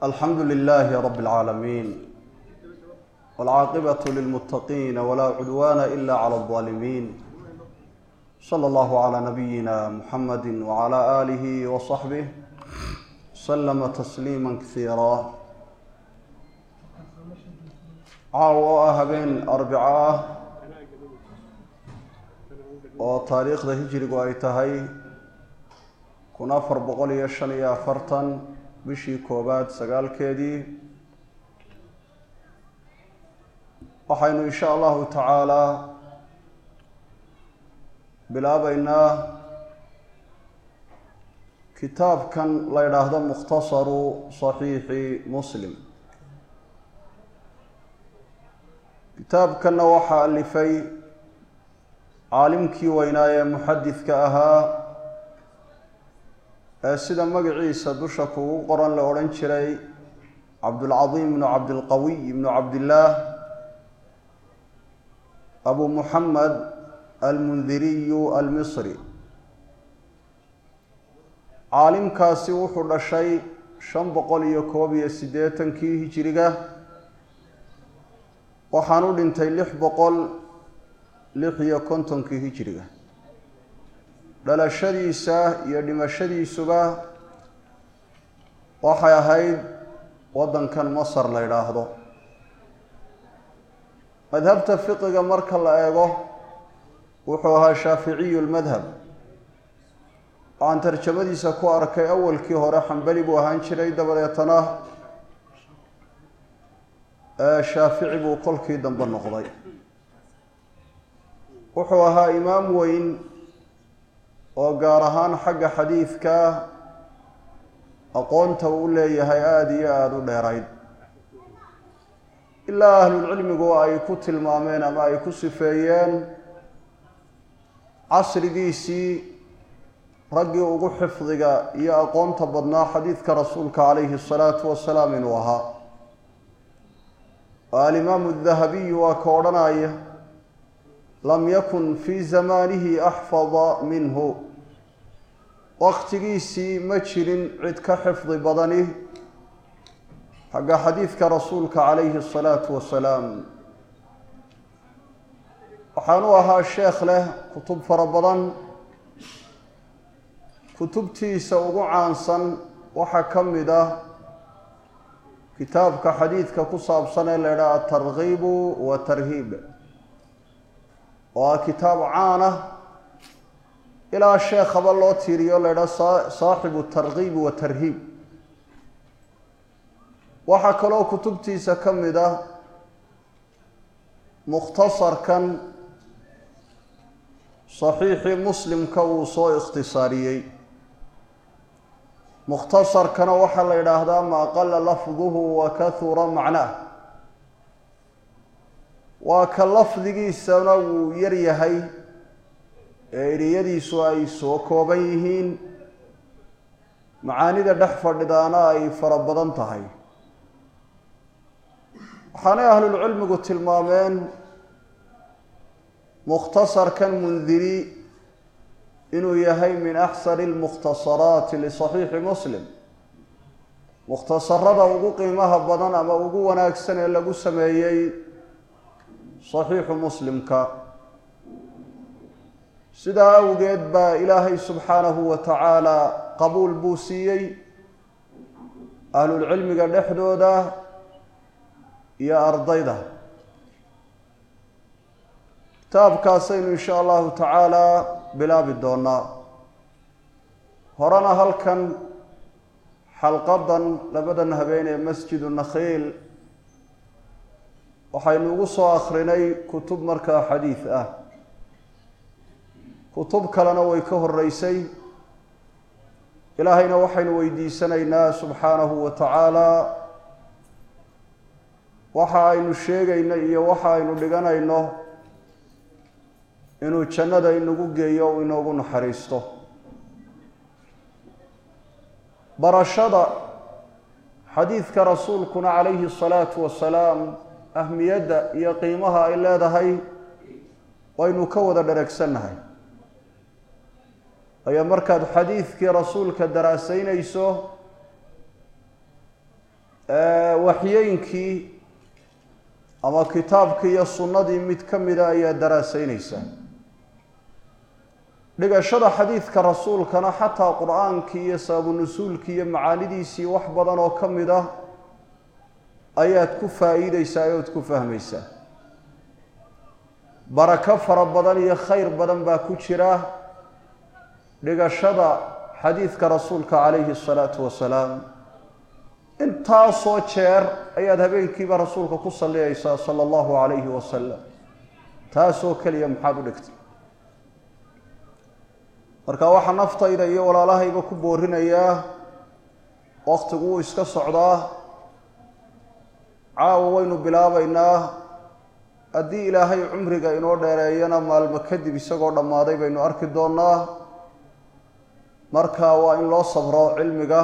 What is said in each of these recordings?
alxamdu lilaahi rab اlcaalamiin wاlcaaqibaة lilmuttaqiina walaa cudwaana ila clى اlظaalimiin slى اllahu clى nabiyina muxamadi wclى aalihi wصaxbih slama tasliima kasiira caaw oo ah habeen arbico ah oo taariikhda hijrigu ay tahay kun afar boqol iyo shan iyo afartan bishii koowaad sagaalkeedii waxaynu insha allahu tacaalaa bilaabeynaa kitaabkan la ydhaahdo mukhtasaru saxiixi muslim kitaabkanna waxaa alifay caalimkii weynaa ee muxadidka ahaa ee sida magaciisa dusha kugu qoran la odhan jiray cabdulcadiim ibnu cabdilqawiy ibnu cabdillaah abu muxamed almundiriyu almisri caalimkaasi wuxuu dhashay shan boqol iyo koob iyo siddeetankii hijiriga waxaan u dhintay lix boqol lix iyo kontonkii hijiriga dhalashadiisa iyo dhimashadiisuba waxay ahayd waddankan masar la yidhaahdo madhabta fiqiga marka la eego wuxuu ahaa shaaficiyu lmadhab waxaan tarjamadiisa ku arkay awalkii hore xambali buu ahaan jiray dabadeetana shaafici buu kolkii dambe noqday wuxuu ahaa imaam weyn oo gaar ahaan xagga xadiidka aqoonta uu leeyahay aada iyo aada u dheerayd ilaa ahlulcilmigu ay ku tilmaameen ama ay ku sifeeyeen casrigiisii raggii ugu xifdiga iyo aqoonta badnaa xadiidka rasuulka calayhi asalaatu wasalaam inuu ahaa oo alimaamu dahabiyu waa ka odhanaya lam yakun fii zamaanihi axfada minhu waqtigiisii ma jirin cid ka xifdi badani xagga xadiidka rasuulka calayhi asalaatu wasalaam waxaanu ahaa sheekh leh kutub fara badan kutubtiisa ugu caansan waxaa ka mid ah kitaabka xadiidka ku saabsan ee la ydhaha atarkiibu wa tarhiib oo ah kitaab caan ah ilaa sheekhaba loo tiiriyo la ydhaha saaxibu tarkiibi wa tarhiib waxaa kaloo kutubtiisa ka mid ah mukhtasarkan saxiixii muslimka uu soo ikhtisaariyey mukhtasarkana waxaa la yidhaahdaa maa qala lafduhu wa kahura macnaah waa ka lafdigiisana wuu yar yahay ee eriyadiisu ay soo kooban yihiin macaanida dhex fadhidaana ay fara badan tahay waxaanay ahlulcilmigu tilmaameen mukhtasarkan mundiri inuu yahay min axsani lmukhtasaraati lisaxiixi muslim mukhtasarada ugu qiimaha badan ama ugu wanaagsan ee lagu sameeyey saxiixu muslimka sidaa awgeed baa ilaahay subxaanahu wa tacaala qabuul buu siiyey ahlulcilmiga dhexdooda iyo ardayda kitaabkaasaynu insha allahu tacaala bilaabi doonaa horena halkan xalqadan labadan habeen ee masjidu nakhiil waxaynu ugu soo akrinay kutub markaa xadiid ah kutub kalena way ka horeysay ilaahayna waxaynu weydiisanaynaa subxaanahu wa tacaala waxa aynu sheegayno iyo waxa aynu dhiganayno inuu jannada inagu geeyo o inoogu naxariisto barashada xadiidka rasuulkuna calayhi asalaatu wasalaam ahmiyadda iyo qiimaha ay leedahay waynu ka wada dheregsannahay ayaa markaad xadiidkii rasuulka daraasaynayso waxyeynkii ama kitaabkii iyo sunnadii mid ka mida ayaa daraaseynaysaa dhigashada xadiidka rasuulkana xataa qur-aankii iyo sababu nusuulkii iyo macaanidiisii wax badan oo ka mid ah ayaad ku faa'iideysaa ood ku fahmaysaa barako fara badan iyo khayr badan baa ku jira dhigashada xadiidka rasuulka calayhi asalaatu wasalaam intaasoo jeer ayaad habeenkiiba rasuulka ku salliyaysaa sala allahu calayhi wasalam taasoo keliya maxaad u dhigtay marka waxaa naftayda iyo walaalahayba ku boorinayaa waktigu wuu iska socdaa caawa waynu bilaabaynaa haddii ilaahay cumriga inoo dheereeyana maalmo kadib isagoo dhammaaday baynu arki doonnaa marka waa in loo sabro cilmiga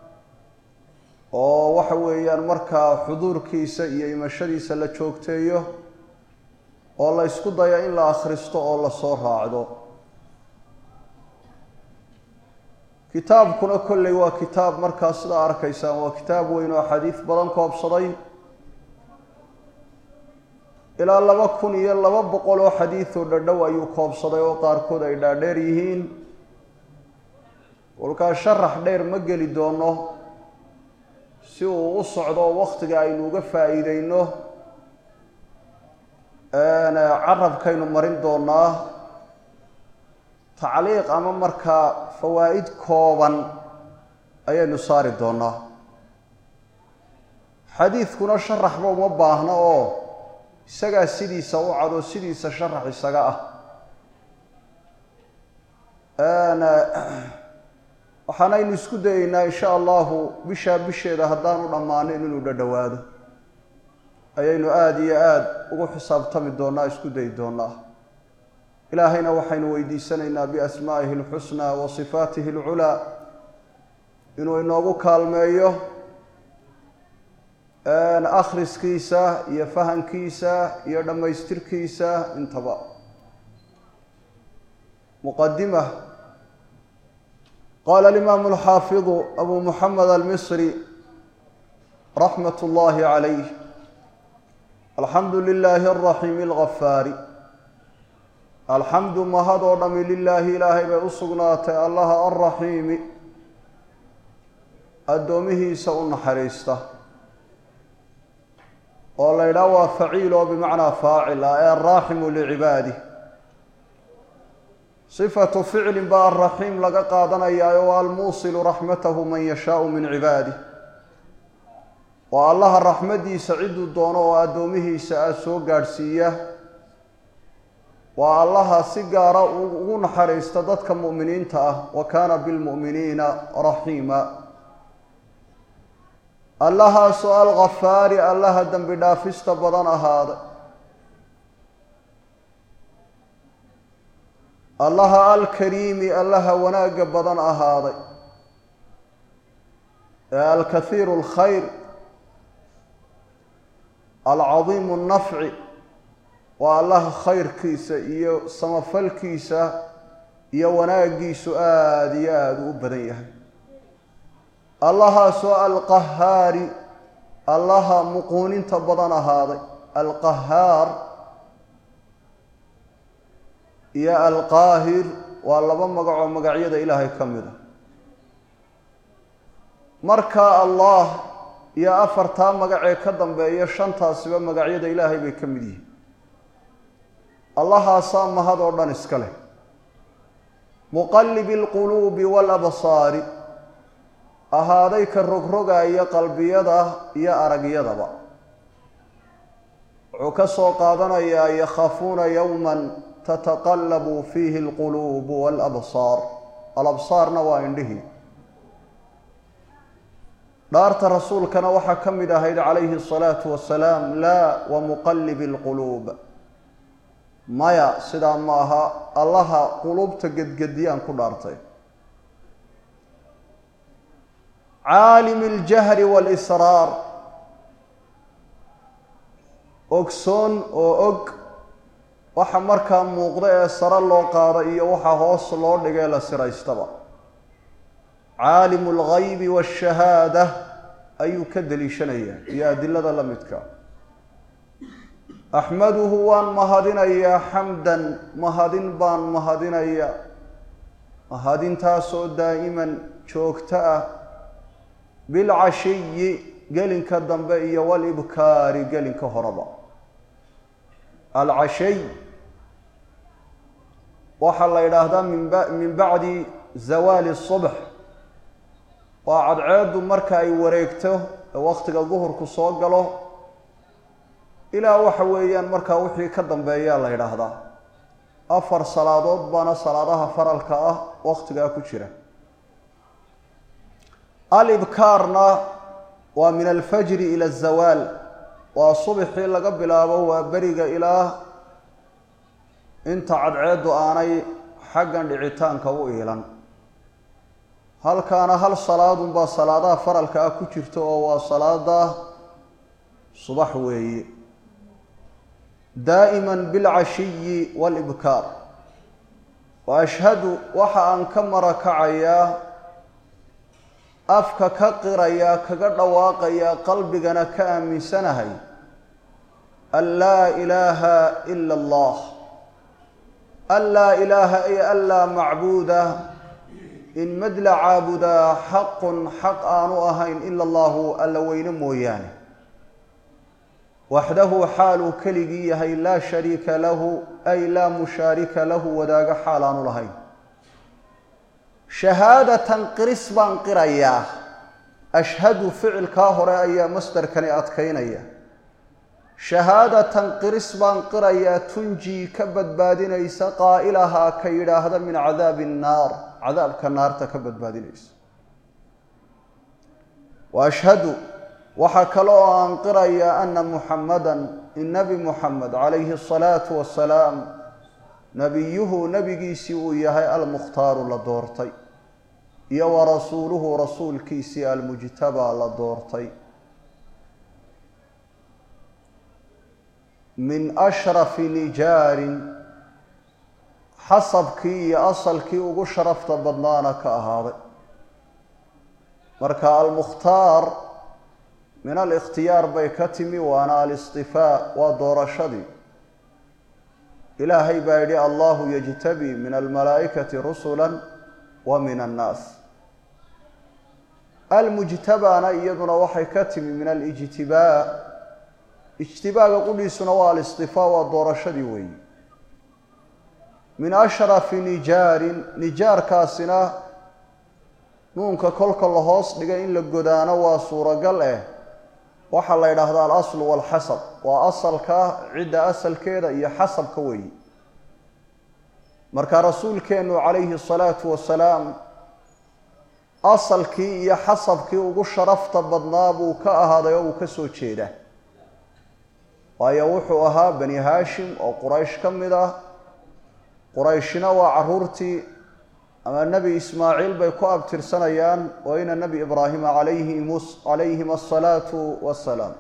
oo waxa weeyaan markaa xuduurkiisa iyo imashadiisa la joogteeyo oo la ysku daya in la akhristo oo lasoo raacdo kitaabkuna kolley waa kitaab markaa sidaa arkaysaan waa kitaab weyn oo axaadiis badan koobsaday ilaa laba kun iyo laba boqol oo xadiidoo dhadhow ayuu koobsaday oo qaarkood ay dhaadheer yihiin kolkaa sharax dheer ma geli doono si uu u socdo oo wakhtiga aynu uga faa'iideyno carabkaynu marin doonaa tacliiq ama markaa fawaa'id kooban ayaynu saari doonaa xadiidkuna sharaxba uma baahna oo isagaa sidiisa u cado sidiisa sharax isaga ah waxaanaynu isku dayeynaa insha allahu bishaa bisheeda haddaanu dhammaanin inuu dhadhowaado ayaynu aada iyo aada ugu xisaabtami doonaa isku dayi doonaa ilaahayna waxaynu weydiisanaynaa biasmaa'ihi alxusnaa wa sifaatihi alculaa inuu inoogu kaalmeeyo akhriskiisa iyo fahankiisa iyo dhammaystirkiisa intaba muqadima qala alimaamu alxaafidu abu muxamed almisri raxmat اllahi calayh alxamdu lilaahi alraxiimi algafaari alxamdu mahad oo dhami lilaahi ilaahay bay u sugnaatay allaha alraxiimi addoomihiisa u naxariista oo la ydhaha waa faciil oo bimacnaa faacil ah ee alraaximu licibaadih sifatu ficlin baa alraxiim laga qaadanayaa oo almuusilu raxmatahu man yashaau min cibaadih waa allaha raxmaddiisa cidduu doono oo addoomihiisa ah soo gaadhsiiya waa allaha si gaara ugu naxariista dadka mu'miniinta ah wa kaana bilmu'miniina raxiima allahaasoo alghafaari allaha dembi dhaafista badan ahaaday allaha alkariimi allaha wanaagga badan ahaaday ee alkahiiru alkhayr alcadiimu nnafci waa allaha khayrkiisa iyo samafalkiisa iyo wanaaggiisu aada iyo aada u badan yahay allahaasoo alqahaari allaha muquuninta badan ahaaday alqahaar iyo alqaahir waa laba magacoo magacyada ilaahay ka mid a marka allah iyo afartaa magacee ka dambeeya shantaasiba magacyada ilaahay bay ka mid yihiin allahaasaa mahad oo dhan iska leh muqallibi alquluubi waalabsaari ahaaday ka rogrogaya qalbiyada iyo aragyadaba wuxuu ka soo qaadanayaa yakhaafuuna yowman tataqallabu fiihi alquluubu waalabsaar alabsaarna waa indhihii dhaarta rasuulkana waxaa ka mid ahayd calayhi asalaatu wasalaam laa wa muqallibi alquluub maya sidaa ma aha allaha quluubta gedgediyaan ku dhaartay caalimi اljahri wاlisraar ogsoon oo og waxa markaa muuqda ee sare loo qaada iyo waxa hoos loo dhigee la siraystaba caalimu اlgaybi wاshahaada ayuu ka deliishanayaa iyo adilada la midka axmaduhu waan mahadinayaa xamdan mahadin baan mahadinaya mahadintaasoo daa'iman joogto ah bilcashiyi gelinka dambe iyo walibkaari gelinka horeba alcashay waxaa la yidhaahdaa minba min bacdi zawaali subx waa cadceeddu marka ay wareegto ee wakhtiga duhurku soo galo ilaa waxa weeyaan markaa wixii ka dambeeyaa la yidhaahdaa afar salaadood baana salaadaha faralka ah wakhtigaa ku jira alibkaarna waa min alfajri ila azawaal waa subxii laga bilaabo waa beriga ilaa inta cadceeddu aanay xaggan dhicitaanka u iilan halkaana hal salaadunbaa salaadaha faralka ah ku jirta oo waa salaada subax weeye daa'iman bilcashiyi walibkaar wa ashhadu waxa aan ka marakacayaa afka ka qirayaa kaga dhawaaqayaa qalbigana ka aaminsanahay an laa ilaaha ila allah an laa ilaaha ay an laa macbuuda in mad la caabudaa xaqun xaq aanu ahayn ila allahu alla weyne mooyaane waxdahu xaaluu keligii yahay laa shariika lahu ay laa mushaarika lahu wadaago xaal aanu lahayn shahaadatan qiris baan qirayaa ashhadu ficilkaa hore ayaa masdarkani adkaynaya shahaadatan qiris baan qirayaa tunjii ka badbaadinaysa qaa'ilahaa ka yidhaahda min cadaabi nnaar cadaabka naarta ka badbaadinaysa wa ashhadu waxaa kale oo aan qirayaa ana muxamadan in nebi muxamed calayhi asalaatu wasalaam nebiyuhu nebigiisii uu yahay almukhtaaru la doortay iyo wa rasuuluhu rasuulkiisii almujtabaa la doortay min ashrafi nijaarin xasabkii iyo asalkii ugu sharafta badnaana ka ahaaday marka almukhtaar min alikhtiyaar bay ka timi waana alistifaa waa doorashadii ilaahay baa yidhi allahu yajtabi min almalaa'ikati rusula wa min annaas almujtabaana iyaduna waxay ka timi min alijtibaa ijtibaaga qudhiisuna waa alistifaa waa doorashadii weeyi min ashrafi nijaarin nijaarkaasina nuunka kolka la hoos dhigay in la godaano waa suuragal eh waxaa la yidhaahdaa alaslu walxasab waa asalka cidda asalkeeda iyo xasabka weeyi marka rasuulkeennu calayhi asalaatu wasalaam asalkii iyo xasabkii ugu sharafta badnaa buu ka ahaaday oo uu ka soo jeeda waayo wuxuu ahaa bani haashim oo quraysh ka mid ah qurayshina waa caruurtii ama nebi ismaaciil bay ku abtirsanayaan oo ina nebi ibraahima alayhim calayhim asalaatu wassalaam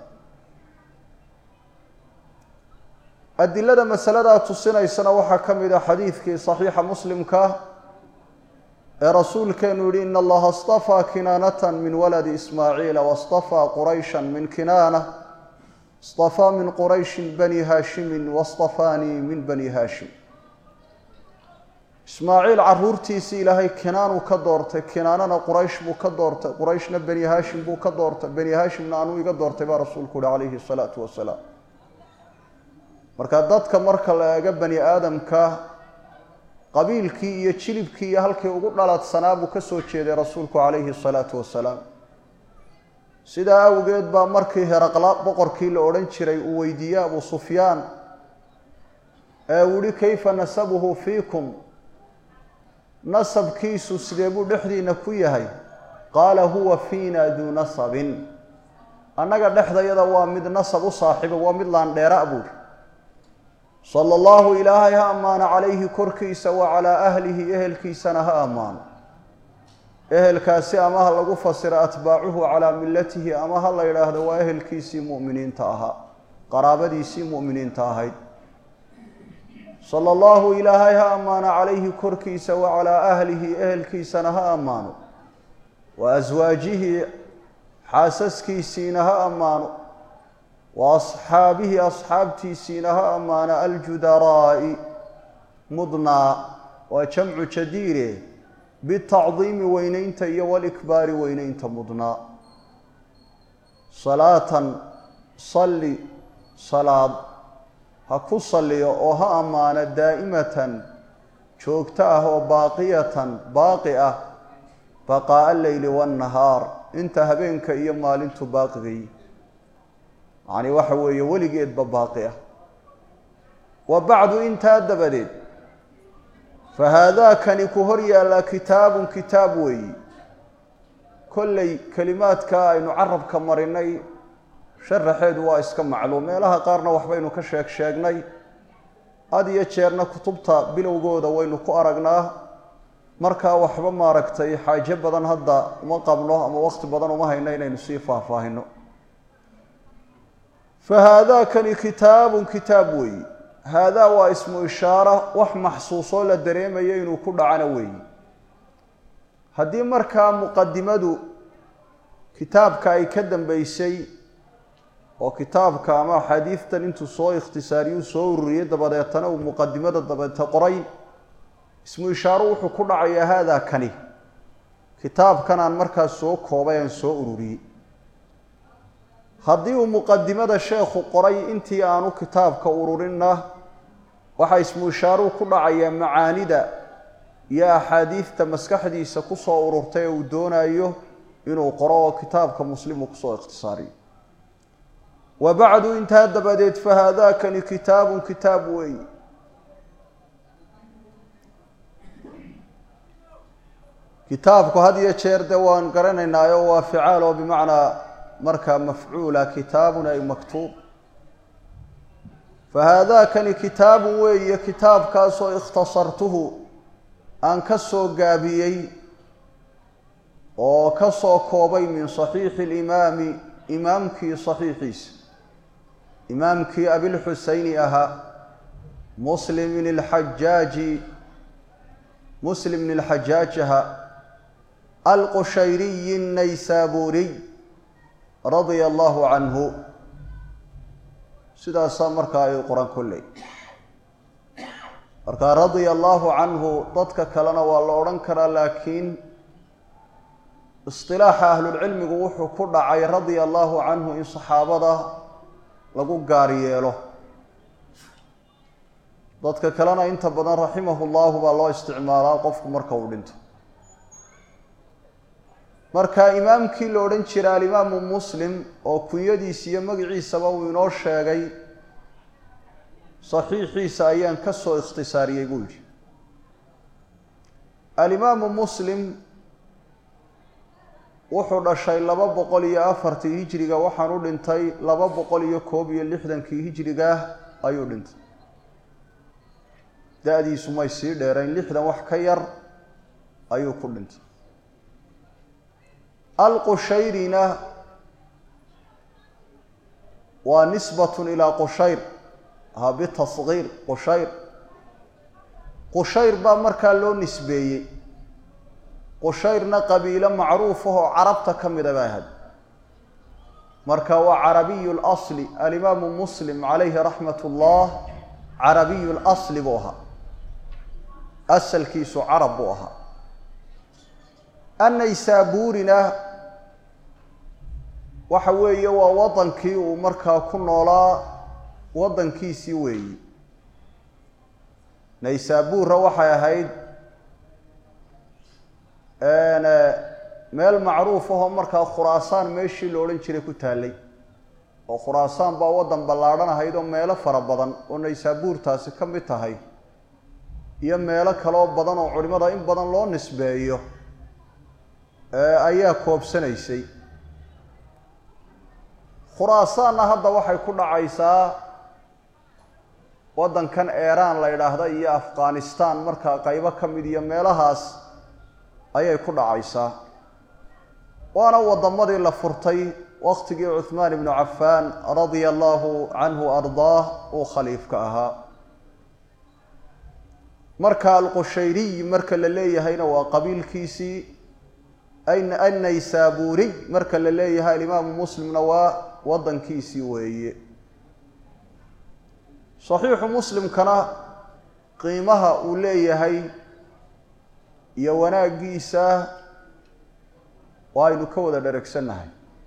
adilada masaladaa tusinaysana waxaa ka mid a xadiidkii saxiixa muslimka ee rasuulkeenu yihi ina allaha astafaa kinaanatan min waladi ismaaciila wastafaa qurayshan min kinaana istafaa min qurayshin bani haashimin wastafaanii min bani haashim ismaaciil caruurtiisii ilaahay kinaanuu ka doortay kinaanana quraysh buu ka doortay qurayshna bani haashim buu ka doortay bani haashimna anuu iga doortay baa rasuulku uhi calayhi salaatu wasalaam marka dadka marka la eego bani aadamka qabiilkii iyo jilibkii iyo halkii ugu dhaladsanaa buu ka soo jeeday rasuulku calayhi salaatu wasalaam sidaa awgeed baa markii heraqla boqorkii la odhan jiray uu weydiiyey abu sufyaan ee uu yihi kayfa nasabuhu fiikum nasabkiisu sidee buu dhexdiina ku yahay qaala huwa fiina duu nasabin annaga dhexdayada waa mid nasab u saaxiiba waa mid laandheera buuri sala allahu ilaahay ha ammaano calayhi korkiisa wa calaa ahlihi ehelkiisana ha ammaano ehelkaasi ama ha lagu fasiro atbaacuhu calaa millatihi ama ha la yidhaahdo waa ehelkiisii mu'miniinta ahaa qaraabadiisii mu'miniinta ahayd sala allahu ilaahay ha ammaano calayhi korkiisa wa calaa ahlihi ehelkiisana ha ammaano wa aswaajihi xaasaskiisiina ha ammaano wa asxaabihi asxaabtiisiina ha ammaano aljudaraa'i mudnaa waa jamcu jadiire bitacdiimi weynaynta iyo walikbaari weynaynta mudnaa salaatan salli salaad ha ku salliyo oo ha ammaano daa'imatan joogto ah oo baaqiyatan baaqi ah baqaa'a alleyli waannahaar inta habeenka iyo maalintu baaqigay yacnii waxa weeye weligeedba baaqi ah wa bacdu intaa dabadeed fa haadaakani ku hor yaallaa kitaabun kitaab weeyi kolley kelimaadka aynu carabka marinay sharaxeedu waa iska macluum meelaha qaarna waxbaynu ka sheeg sheegnay had iyo jeerna kutubta bilowgooda waynu ku aragnaa markaa waxba maaragtay xaajo badan hadda uma qabno ama wakhti badan uma hayno inaynu sii faahfaahino fa haadaakani kitaabun kitaab weeyi haadaa waa ismu ishaara wax maxsuusoo la dareemayo inuu ku dhacana weeyi haddii markaa muqadimadu kitaabka ay ka dambeysay oo kitaabka ama axaadiistan intuu soo ikhtisaariyuu soo ururiyey dabadeetana uu muqadimada dabeete qoray ismu ishaaro wuxuu ku dhacayaa haadaa kani kitaabkan aan markaas soo koobay aan soo ururiyey haddii uu muqadimada sheekhu qoray intii aanu kitaabka ururinna waxaa ismu ishaaruhu ku dhacayaa macaanida iyo axaadiidta maskaxdiisa kusoo ururtay ee uu doonayo inuu qoro oo kitaabka muslimu kusoo ikhtisaariyo wa bacdu intaa dabadeed fa haadaakani kitaabun kitaab weeyi kitaabku had iyo jeer de waan garanaynaayo waa ficaal oo bimacnaa markaa mafcuula kitaabun ay maktuub fa haadaakani kitaabun weeye kitaabkaasoo ikhtasartuhu aan ka soo gaabiyey oo ka soo koobay min saxiixi alimaami imaamkii saxiixiisa imaamkii abilxuseyni ahaa muslim bn lxajaaji muslim bn lxajaaj ahaa alqushayriyi الnaysaburiy radia allahu canhu sidaasaa markaa ay qoran kolley markaa radia allahu canhu dadka kalena waa la odhan karaa laakiin isilaaxa ahlulcilmigu wuxuu ku dhacay radia allahu canhu in saxaabada lagu gaar yeelo dadka kalena inta badan raximahu llahu baa loo isticmaalaa qofku marka uu dhinto marka imaamkii la odhan jiray alimaamu muslim oo kunyadiisa iyo magaciisaba uu inoo sheegay saxiixiisa ayaan ka soo ikhtisaariyey buu yidhi alimaamu muslim wuxuu dhashay laba boqol iyo afartii hijiriga waxaan u dhintay laba boqol iyo koob iyo lixdankii hijiriga ayuu dhintay da-diisu may sii dheerayn lixdan wax ka yar ayuu ku dhintay alqushayrina waa nisbatun ilaa qushayr ha bitasgiir qushayr qushayr baa markaa loo nisbeeyey qushayrna qabiilo macruuf ahoo carabta ka mida ba ahayd marka waa carabiyu lasli alimaamu muslim calayhi raxmat ullah carabiyu lasli buu ahaa asalkiisu carab buu ahaa annaysaabuurina waxa weeye waa waddankii uu markaa ku noolaa waddankiisii weeyi naysaabuurra waxay ahayd meel macruuf ahoo markaa khuraasaan meeshii la odhan jiray ku taallay oo khuraasaan baa waddan ballaadhan ahayd oo meelo fara badan oo naysaabuurtaasi ka mid tahay iyo meelo kaloo badan oo culimada in badan loo nisbeeyo ayaa koobsanaysay khuraasaanna hadda waxay ku dhacaysaa waddankan eeraan la yidhaahda iyo afghanistan markaa qaybo ka mid iyo meelahaas ayay ku dhacaysaa waana waddamadii la furtay waqtigii cuhmaan ibnu cafaan radia allahu canhu ardaah uu khaliifka ahaa marka alqushayriy marka la leeyahayna waa qabiilkiisii annaysaburiy marka la leeyahay alimaamu muslimna waa wadankiisii weeye saxiixu muslimkana qiimaha uu leeyahay iyo wanaaggiisa waa aynu ka wada dheregsannahay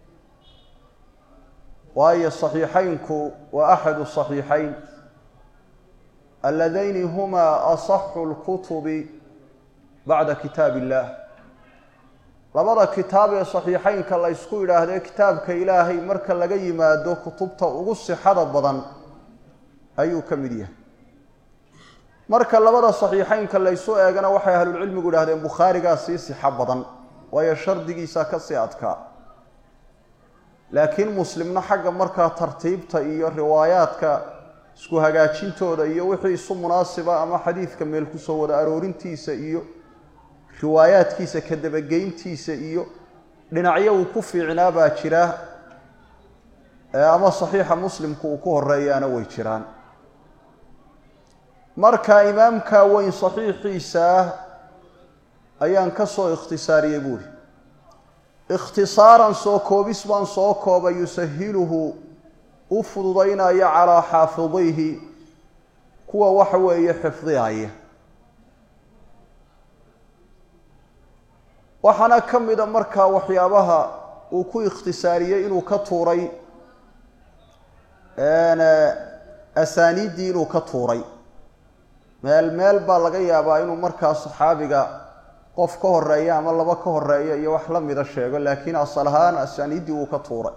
waayo saxiixaynku waa axadu saxiixayn aladayni humaa asaxu lkutubi bacda kitaab illaah labada kitaab ee saxiixaynka la ysku yidhaahdee kitaabka ilaahay marka laga yimaado kutubta ugu sixada badan ayuu ka mid yahay marka labada saxiixaynka laysu eegana waxay ahlulcilmigu yidhahdeen bukhaarigaa sii sixo badan waayo shardigiisa ka sii adkaa laakiin muslimna xagga markaa tartiibta iyo riwaayaadka isku hagaajintooda iyo wixii isu munaasiba ama xadiidka meel kusoo wada aroorintiisa iyo riwaayaadkiisa ka dabageyntiisa iyo dhinacyo uu ku fiicnaa baa jira ama saxiixa muslimku uu ku horeeyaana way jiraan marka imaamka weyn saxiixiisa ah ayaan ka soo ikhtisaariyey buuri ikhtisaaran soo koobis baan soo koobay yusahiluhu u fududaynaya calaa xaafidayhi kuwa waxa weeye xifdihaya waxaana ka mida markaa waxyaabaha uu ku ikhtisaariyey inuu ka tuuray asaaniiddii inuu ka tuuray meel meel baa laga yaabaa inuu markaa saxaabiga qof ka horeeya ama laba ka horeeya iyo wax la mida sheego laakiin asal ahaan asaaniiddii wuu ka tuuray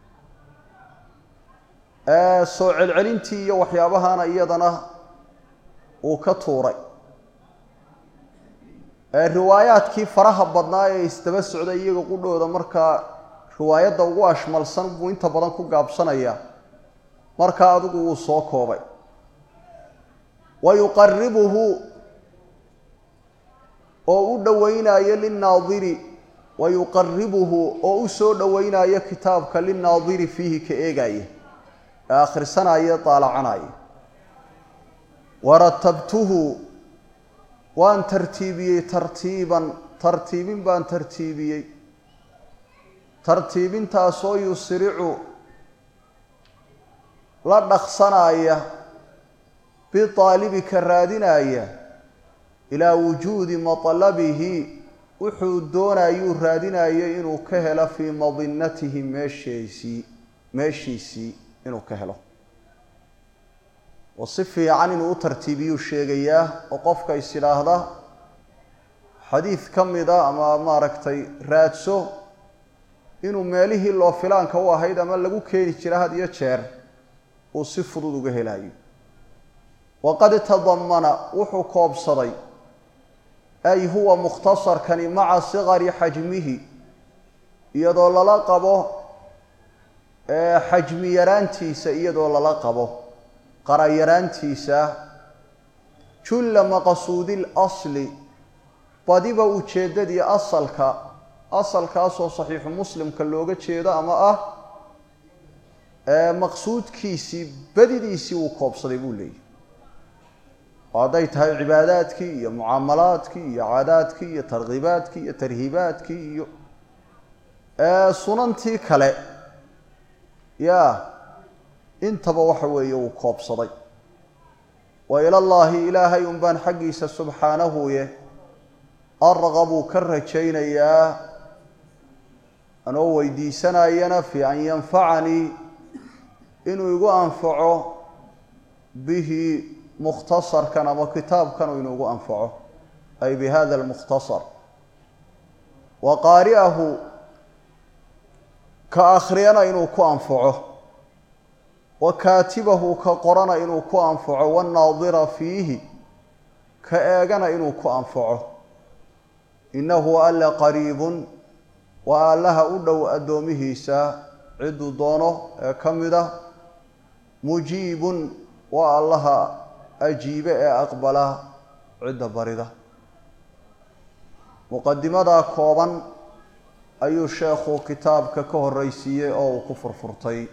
soo celcelintii iyo waxyaabahana iyadana uu ka tuuray riwaayaadkii faraha badnaa ee isdaba socday iyaga qudhooda markaa riwaayadda ugu ashmalsan buu inta badan ku gaabsanaya markaa adigu wuu soo koobay wa yuqaribuhu oo u dhoweynayo linnaadiri wa yuqaribuhu oo u soo dhoweynayo kitaabka linnaadiri fiihi ka eegaya ee akhrisanaya daalacanaya waratabtuhu waan tartiibiyey tartiiban tartiibin baan tartiibiyey tartiibintaasoo yusricu la dhaqsanaya biaalibika raadinaya ilaa wujuudi matlabihi wuxuu doonayuu raadinayo inuu ka helo fii madinatihi meesheesii meeshiisii inuu ka helo oo si fiican inuu u tartiibiyuu sheegayaa oo qofka is idhaahda xadiid ka mida ama maaragtay raadso inuu meelihii loo filaanka u ahayd ama lagu keeni jira had iyo jeer uu si fudud uga helayo waqad tadamana wuxuu koobsaday ay huwa mukhtasarkani maca sikari xajmihi iyadoo lala qabo xajmi yaraantiisa iyadoo lala qabo qarayaraantiisa julla maqsuudi lasli badiba ujeeddadii asalka asalkaasoo saxiixu muslimka looga jeedo ama ah maqsuudkiisii badidiisii uu koobsaday buu leeyahy oo hadday tahay cibaadaadkii iyo mucaamalaadkii iyo caadaadkii iyo tarkiibaadkii iyo tarhiibaadkii iyo sunantii kale ya intaba waxa weeye uu koobsaday wa ilallaahi ilaahay un baan xaggiisa subxaanahuye arqabuu ka rajaynayaa anoo weydiisanayana fi an yanfacanii inuu igu anfaco bihi mukhtasarkan ama kitaabkan uu inugu anfaco ay bi hada almukhtasar wa qaari'ahu ka akhriyana inuu ku anfaco wa kaatibahu ka qorana inuu ku anfaco wannaadira fiihi ka eegana inuu ku anfaco innahu alla qariibun waa allaha u dhow addoomihiisa cidduu doono ee ka mid ah mujiibun waa allaha ajiibe ee aqbala cidda barida muqadimadaa kooban ayuu sheekhu kitaabka ka horreysiiyey oo uu ku furfurtay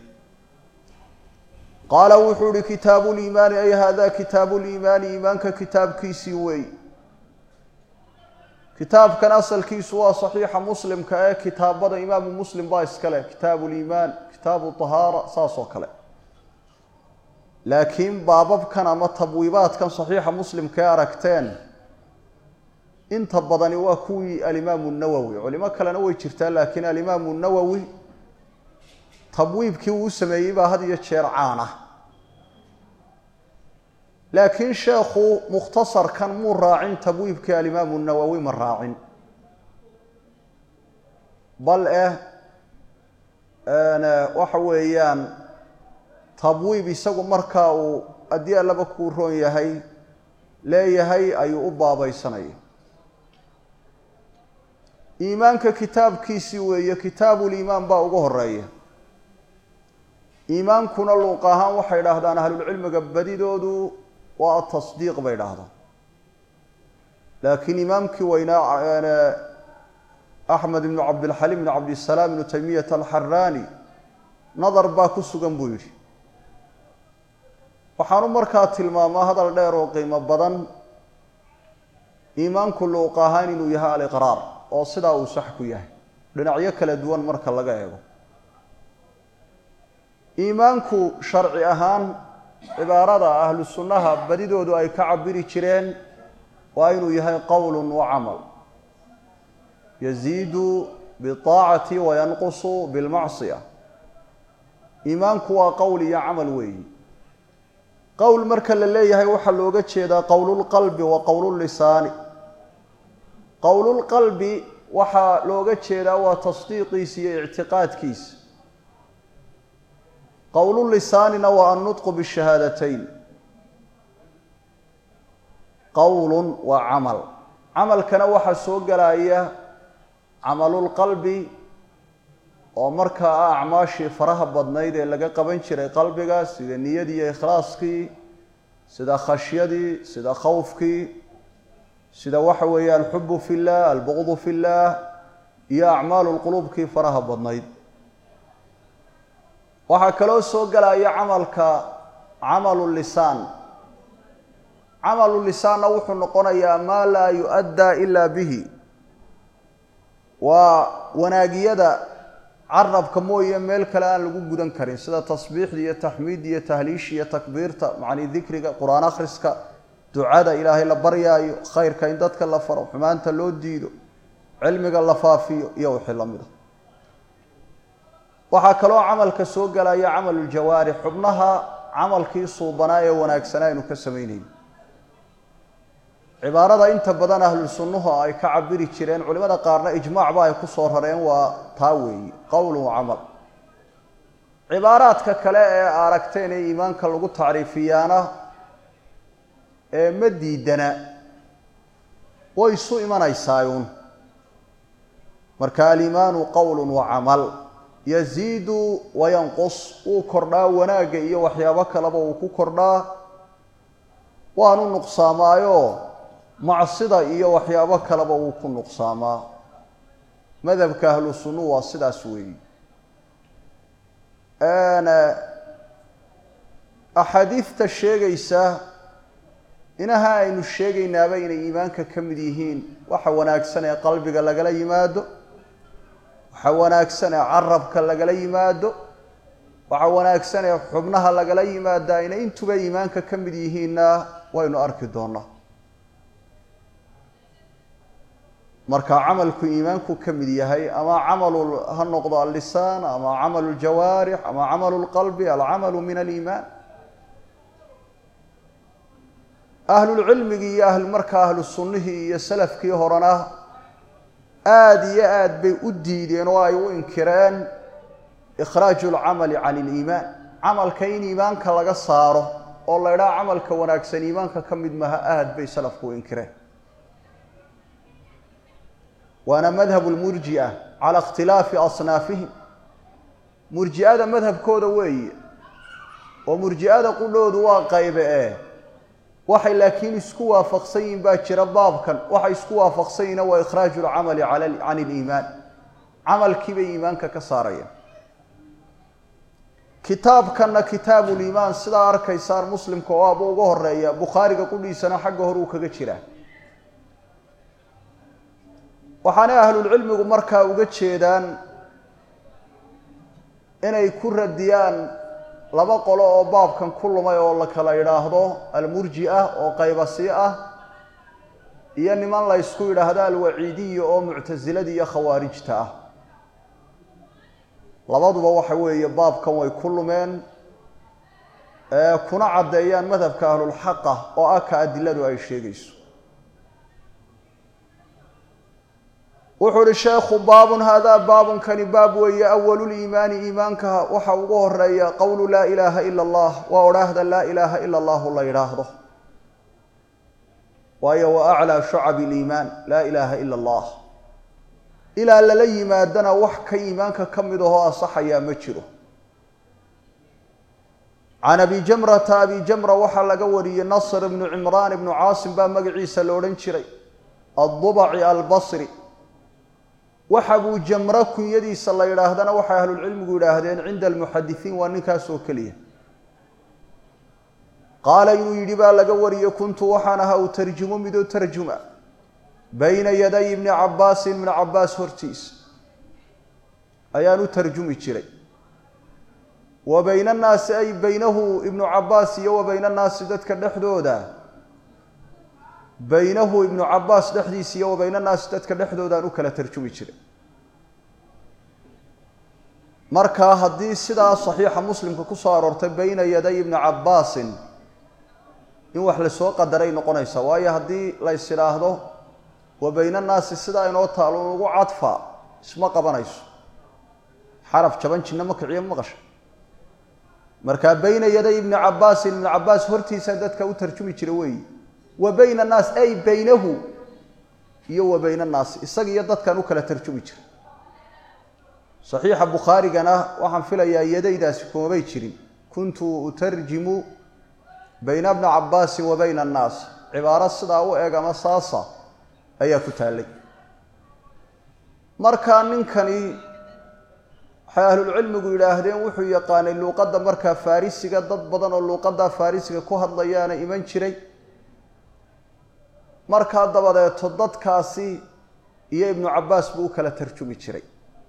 qaala wuxuu ihi kitaabu liimaani ay hada kitaabu liimaani iimaanka kitaabkiisii wey kitaabkan asalkiisu waa saxiixa muslimka ee kitaabada imaamu muslim baa iskale kitaabu liimaan kitaabu tahaara saas oo kale laakiin baababkan ama tabwiibaadkan saxiixa muslimka ee aragteen inta badani waa kuwii alimaamu nawowi culimo kalena way jirtaa laakiin alimaamu nawowi tabwiibkii uu u sameeyey baa had iyo jeer caan ah laakiin sheekhu mukhtasarkan muu raacin tabwiibkii alimaamu nawowi ma raacin bal eh waxa weeyaan tabwiib isagu markaa uu haddii allaba kuu roon yahay leeyahay ayuu u baabaysanaya iimaanka kitaabkiisii weeye kitaabuliimaan baa ugu horeeya iimaankuna luuq ahaan waxay idhaahdaan ahlulcilmiga badidoodu waa atasdiiq bay idhaahdaan laakiin imaamkii weynaa axmed ibnu cabdilxaliim ibnu cabdisalaam ibnu taymiyata alxaraani nadar baa ku sugan buu yidhi waxaanu markaa tilmaamaa hadal dheer oo qiimo badan iimaanku luuq ahaan inuu yahay aliqraar oo sidaa uu sax ku yahay dhinacyo kala duwan marka laga eego iimaanku sharci ahaan cibaarada ahlu sunnaha badidoodu ay ka cabiri jireen waa inuu yahay qowlun wa camal yaziidu biaacati wa yanqusu bilmacsiya iimaanku waa qowl iyo camal weeyi qowl marka la leeyahay waxaa looga jeedaa qowlulqalbi wa qowlullisaani qowlulqalbi waxaa looga jeedaa waa tasdiiqiisa iyo ictiqaadkiisa qowlulisaanina waa annutqu bishahaadateyn qowlun waa camal camalkana waxaa soo gelaya camalulqalbi oo markaa ah acmaashii faraha badnayd ee laga qaban jiray qalbiga sida niyadii iyo ikhlaaskii sida khashyadii sida khawfkii sida waxa weeye alxubu fi llah albuqdu fi llah iyo acmaalu lquluubkii faraha badnayd waxaa kaloo soo gelaya camalka camalu lisaan camalu lisaanna wuxuu noqonayaa maa laa yu-addaa ilaa bihi waa wanaagiyada carabka mooye meel kale aan lagu gudan karin sida tasbiixda iyo taxmiidda iyo tahliisha iyo takbiirta macnii dikriga qur-aan akhriska ducada ilaahay la baryaayo khayrka in dadka la faro xumaanta loo diido cilmiga la faafiyo iyo wixii la mid a waxaa kaloo camalka soo gelaya camaluljawaarix xubnaha camalkii suubanaa ee wanaagsanaa aynu ka samaynayn cibaarada inta badan ahlu sunnuhu ay ka cabiri jireen culimada qaarna ijmaacba ay ku soo rareen waa taa weeyi qowlun wa camal cibaaraadka kale ee aragteen ee iimaanka lagu tacriifiyaana ee ma diidana way isu imanaysaayuun marka aliimaanu qowlun wa camal yaziidu wayanqus wuu kordhaa wanaagga iyo waxyaabo kaleba wuu ku kordhaa waanu nuqsaamaayo macsida iyo waxyaabo kaleba wuu ku nuqsaamaa madhabka ahlu sunnu waa sidaas weeyi axaadiidta sheegaysa inaha aynu sheegaynaaba inay iimaanka ka mid yihiin waxa wanaagsan ee qalbiga lagala yimaado waxa wanaagsan ee carabka lagala yimaado waxa wanaagsan ee xubnaha lagala yimaadaa inay intuba iimaanka ka mid yihiinna waynu arki doonaa marka camalku iimaanku ka mid yahay ama camalu ha noqdo allisaan ama camalu ljawaarix ama camalu lqalbi alcamalu min aliimaan ahlulcilmigii iyo ahl markaa ahlu sunnihii iyo salafkii horena aada iyo aad bay u diideen oo ay u inkireen ikhraaju lcamali can iliimaan camalka in iimaanka laga saaro oo la ydhaha camalka wanaagsan iimaanka ka mid maha aad bay salafku u inkireen waana madhabu lmurjia cala ikhtilaafi asnaafihim murji'ada madhabkooda weeye oo murji'ada qudhoodu waa qaybe ee waxay laakiin isku waafaqsan yihin baa jira baabkan waxay isku waafaqsan yihin waa ikhraaju lcamali can iliimaan camalkiibay iimaanka ka saarayaan kitaabkanna kitaabuliimaan sidaa arkaysaan muslimka oo aaba uga horeeya bukhaariga qudhiisana xagga hore uu kaga jiraa waxaanay ahlulcilmigu markaa uga jeedaan inay ku radiyaan laba qolo oo baabkan ku lumay oo la kala yidhaahdo almurji ah oo qaybasi ah iyo niman la ysku yidhaahdo alwaciidiya oo muctasilada iyo khawaarijta ah labaduba waxa weeye baabkan way ku lumeen kuna caddeeyaan madhabka ahlulxaqa oo ah ka adiladu ay sheegayso wuxuu uhi sheekhu baabun haadaa baabunkani baab weeye awaluliimaani iimaanka waxa ugu horeeya qowlu laa ilaaha ila allah waa odhaahda laa ilaaha ila allahu la yidhaahdo waayo wa aclaa shucabi liimaan laa ilaaha ila allah ilaa lala yimaadana wax ka iimaanka ka mid ahoo asaxayaa ma jiro can abi jamrata abi jamra waxaa laga wariyey nasr ibnu cimraan ibnu caasim baa magaciisa la odhan jiray addubaci albasri waxa buu jamro kunyadiisa la yidhaahdana waxay ahlulcilmigu yidhaahdeen cinda almuxadisiin waa ninkaas oo keliya qaala inuu yidhi baa laga wariyey kuntu waxaan ahaa u tarjumo midoo tarjuma bayna yaday ibni cabaasin ibni cabaas hortiisa ayaan u tarjumi jiray wa bayna annaasi ay baynahu ibnu cabaas iyo wa bayna annaasi dadka dhexdooda baynahu ibnu cabaas dhexdiisa iyo wa bayna annaasi dadka dhexdoodaan u kala tarjumi jiray markaa haddii sidaa saxiixa muslimka ku soo aroortay bayna yaday ibni cabaasin in wax lasoo qadaray noqonaysa waayo haddii lays idhaahdo wa bayna annaasi sidaa inoo taalo ugu cadfa isma qabanayso xaraf jaban jinno ma kiciyo maqasha markaa bayna yaday ibni cabaasin ibni cabaas hortiisa dadka u tarjumi jira weeyi wa bayna annaas ay baynahu iyo wa bayna annaasi isaga iyo dadkan u kala tarjumi jira saxiixa bukhaarigana waxaan filayaa yadaydaasi kumabay jirin kuntu utarjimu bayna bni cabaasin wa bayna annaas cibaaro sidaa u eg ama saasa ayaa ku taallay markaa ninkani waxay ahlulcilmigu yidhaahdeen wuxuu yaqaanay luuqadda markaa farisiga dad badan oo luuqadda farisiga ku hadlayaana iman jiray markaa dabadeeto dadkaasi iyo ibnu cabbaas buu u kala tarjumi jiray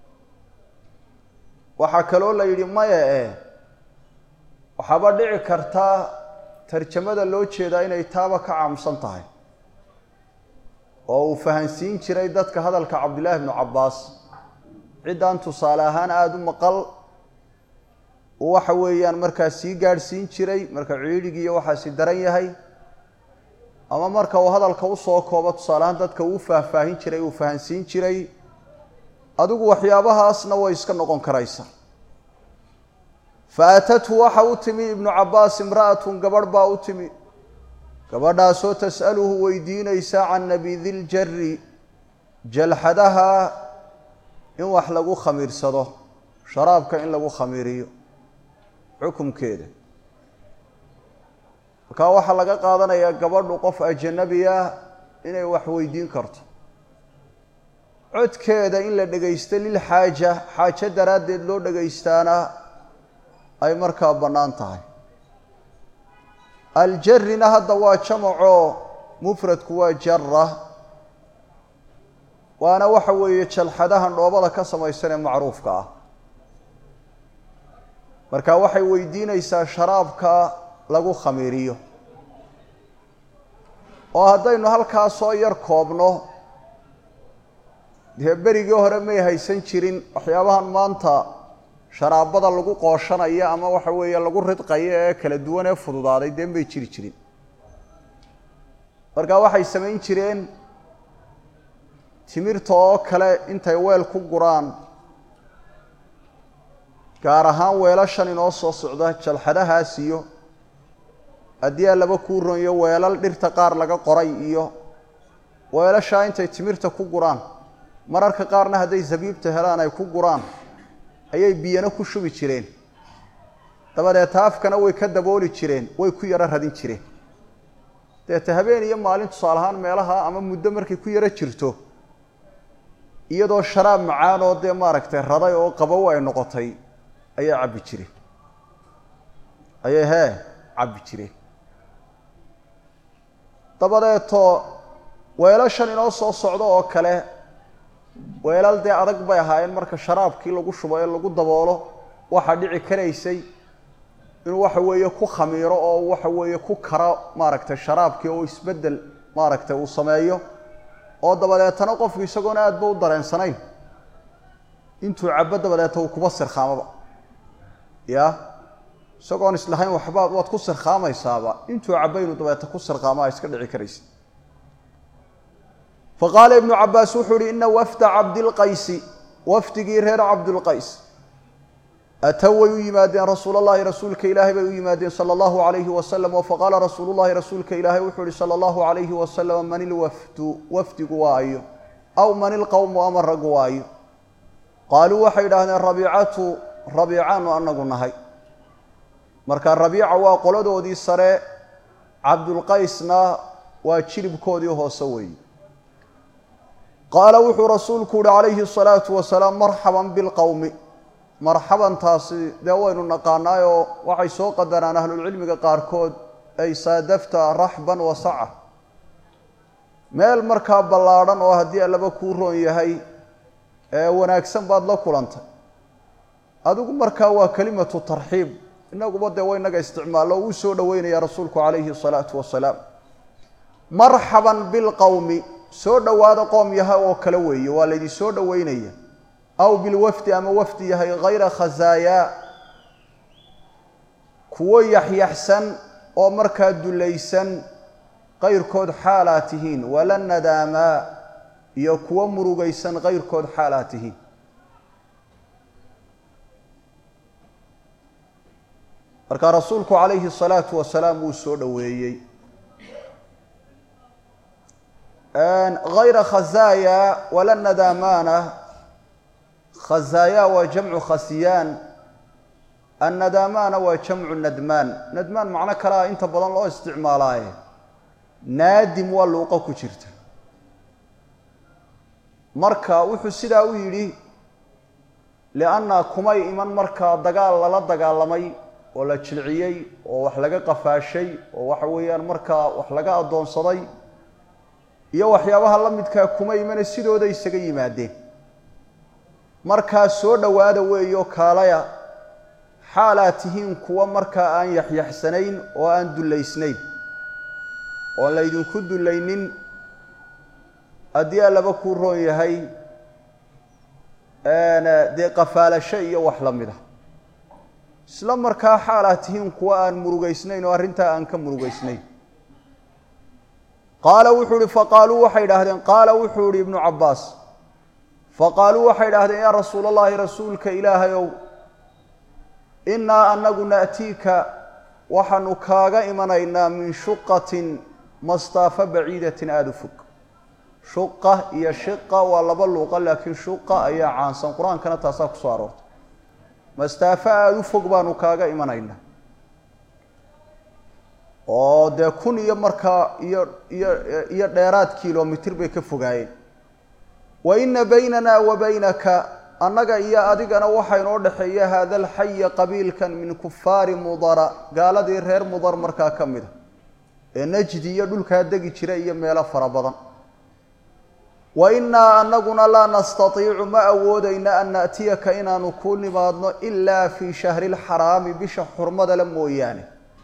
waxaa kaloo la yidhi maya eh waxaaba dhici kartaa tarjamada loo jeedaa inay taaba ka caamsan tahay oo uu fahansiin jiray dadka hadalka cabdillaahi ibnu cabbaas ciddaan tusaale ahaan aada u maqal uu waxa weeyaan markaa sii gaadhsiin jiray marka ciidhigi iyo waxaasi daran yahay ama marka uu hadalka usoo koobo tusaale ahaan dadka uu faahfaahin jiray uu fahansiin jiray adigu waxyaabahaasna way iska noqon karaysa fa atathu waxa u timi ibnu cabbaas imra'atun gabadh baa u timi gabadhaasoo tas'aluhu weydiinaysa can nabidiljari jalxadaha in wax lagu khamiirsado sharaabka in lagu khamiiriyo xukumkeeda markaa waxaa laga qaadanayaa gabadhu qof ajanabi ah inay wax weydiin karto codkeeda in la dhegaysto lilxaaja xaajo daraaddeed loo dhegaystaana ay markaa bannaan tahay aljarina hadda waa jamacoo mufradku waa jara waana waxa weeye jalxadahan dhoobada ka samaysan ee macruufka ah marka waxay weydiinaysaa sharaabka lagu khamiiriyo oo haddaynu halkaa soo yar koobno dee berigii hore may haysan jirin waxyaabahan maanta sharaabada lagu qooshanaya ama waxa weeye lagu ridqayo ee kala duwan ee fududaaday dee may jiri jirin marka waxay samayn jireen timirta oo kale intay weel ku guraan gaar ahaan weelashan inoo soo socda jalxadahaas iyo haddii aa laba kuu ronyo weelal dhirta qaar laga qoray iyo weelashaa intay timirta ku guraan mararka qaarna hadday zabiibta helaan ay ku guraan ayay biyana ku shubi jireen dabadeeta afkana way ka dabooli jireen way ku yaro radin jireen deeta habeen iyo maalin tusaale ahaan meelaha ama muddo markay ku yaro jirto iyadoo sharaab macaan oo dee maaragtay raday oo qabow ay noqotay ayay cabbi jireen ayay hee cabbi jireen dabadeeto weelashan inoo soo socdo oo kale weelal dee adag bay ahaayeen marka sharaabkii lagu shubo ee lagu daboolo waxaa dhici karaysay inuu waxa weeye ku khamiiro oo waxa weeye ku karo maaragtay sharaabkii oo isbeddel maaragtay uu sameeyo oo dabadeetana qofku isagoona aadba u dareensanayn intuu cabo dabadeeta uu kuba sirkhaamaba ya isagoon islahayn waxba waad ku sirkhaamaysaaba intuu cabo inuu dabeeta ku sirkhaama iska dhici karaysa faqaala ibnu cabaas wuxuu uhi ina wafda cabdilqaysi wafdigii reer cabdulqays atow way u yimaadeen rasuul allahi rasuulka ilaahay bay u yimaadeen sala allahu alayhi wasalam oo faqaala rasuulu llahi rasuulka ilaahay wuxuu ihi sala allahu alayhi wasalam man ilwafdu wafdigu waa ayo aw man ilqowmu ama raggu waa ayo qaaluu waxay idhaahdeen rabiicatu rabiicaanu anagu nahay marka rabiica waa qoladoodii sare cabdulqaysna waa jiribkoodii hoose weeye qaala wuxuu rasuulku uhi calayhi asalaatu wasalaam marxaban bilqowmi marxabantaasi dee waynu naqaanaayoo waxay soo qadaraan ahlulcilmiga qaarkood ay saadafta raxban wa saca meel markaa ballaadhan oo haddii allaba kuu roon yahay ee wanaagsan baad la kulantay adigu markaa waa kelimatu tarxiib inaguba dee waynaga isticmaallo uu soo dhoweynaya rasuulku calayhi asalaatu wasalaam marxaban bilqowmi soo dhowaada qoom yahay oo kale weeye waa laydin soo dhoweynaya aw bilwafdi ama wafdi yahay hayra khazaayaa kuwo yaxyaxsan oo markaa dulaysan kayrkood xaalaa tihiin wala nadaamaa iyo kuwo murugaysan kayrkood xaalaa tihiin marka rasuulku calayhi الsalaatu wasalaam wuu soo dhoweeyey hayra khazaaya wala nadaamaana khazaaya waa jamcu khasiyaan annadaamaana waa jamcu nadmaan nadmaan macno kalea inta badan loo isticmaalaaye naadim waa luuqo ku jirta marka wuxuu sidaa u yidhi lianna kumay iman markaa dagaal lala dagaalamay oo la jilciyey oo wax laga qafaashay oo waxa weeyaan markaa wax laga addoonsaday iyo waxyaabaha la midkaa kuma imane sidooda isaga yimaadeen markaa soo dhowaada weeyo kaalaya xaalaad tihiin kuwa markaa aan yaxyaxsanayn oo aan dullaysnayn oon laydinku dullaynin haddii allaba kuu roon yahay dee qafaalasho iyo wax la mid a isla markaa xaalaad tihiin kuwa aan murugaysnayn oo arrintaa aan ka murugaysnayn qaala wuxuu ihi faqaaluu waxay idhaahdeen qaala wuxuu ihi ibnu cabbaas faqaaluu waxay idhahdeen yaa rasuul allahi rasuulka ilaahayow innaa anagu na'tiika waxaanu kaaga imanaynaa min shuqatin mastaafa baciidatin aada u fog shuqa iyo shiqa waa laba luuqa laakiin shuqa ayaa caansan qur-aankana taasaa kusoo aroortay mastaafo aada u fog baanu kaaga imanaynaa oo dee kun iyo markaa iyo iyo iyo dheeraad kilomitir bay ka fogaayeen wa ina baynana wa baynaka annaga iyo adigana waxaa inoo dhexeeya haada alxaya qabiilkan min kufaari mudara gaaladii reer mudar markaa ka mid a ee najdi iyo dhulkaa degi jira iyo meelo fara badan wa innaa anaguna laa nastatiicu ma awoodayna an na'tiyaka inaanu kuu nimaadno ilaa fii shahri lxaraami bisha xurmada le mooyaane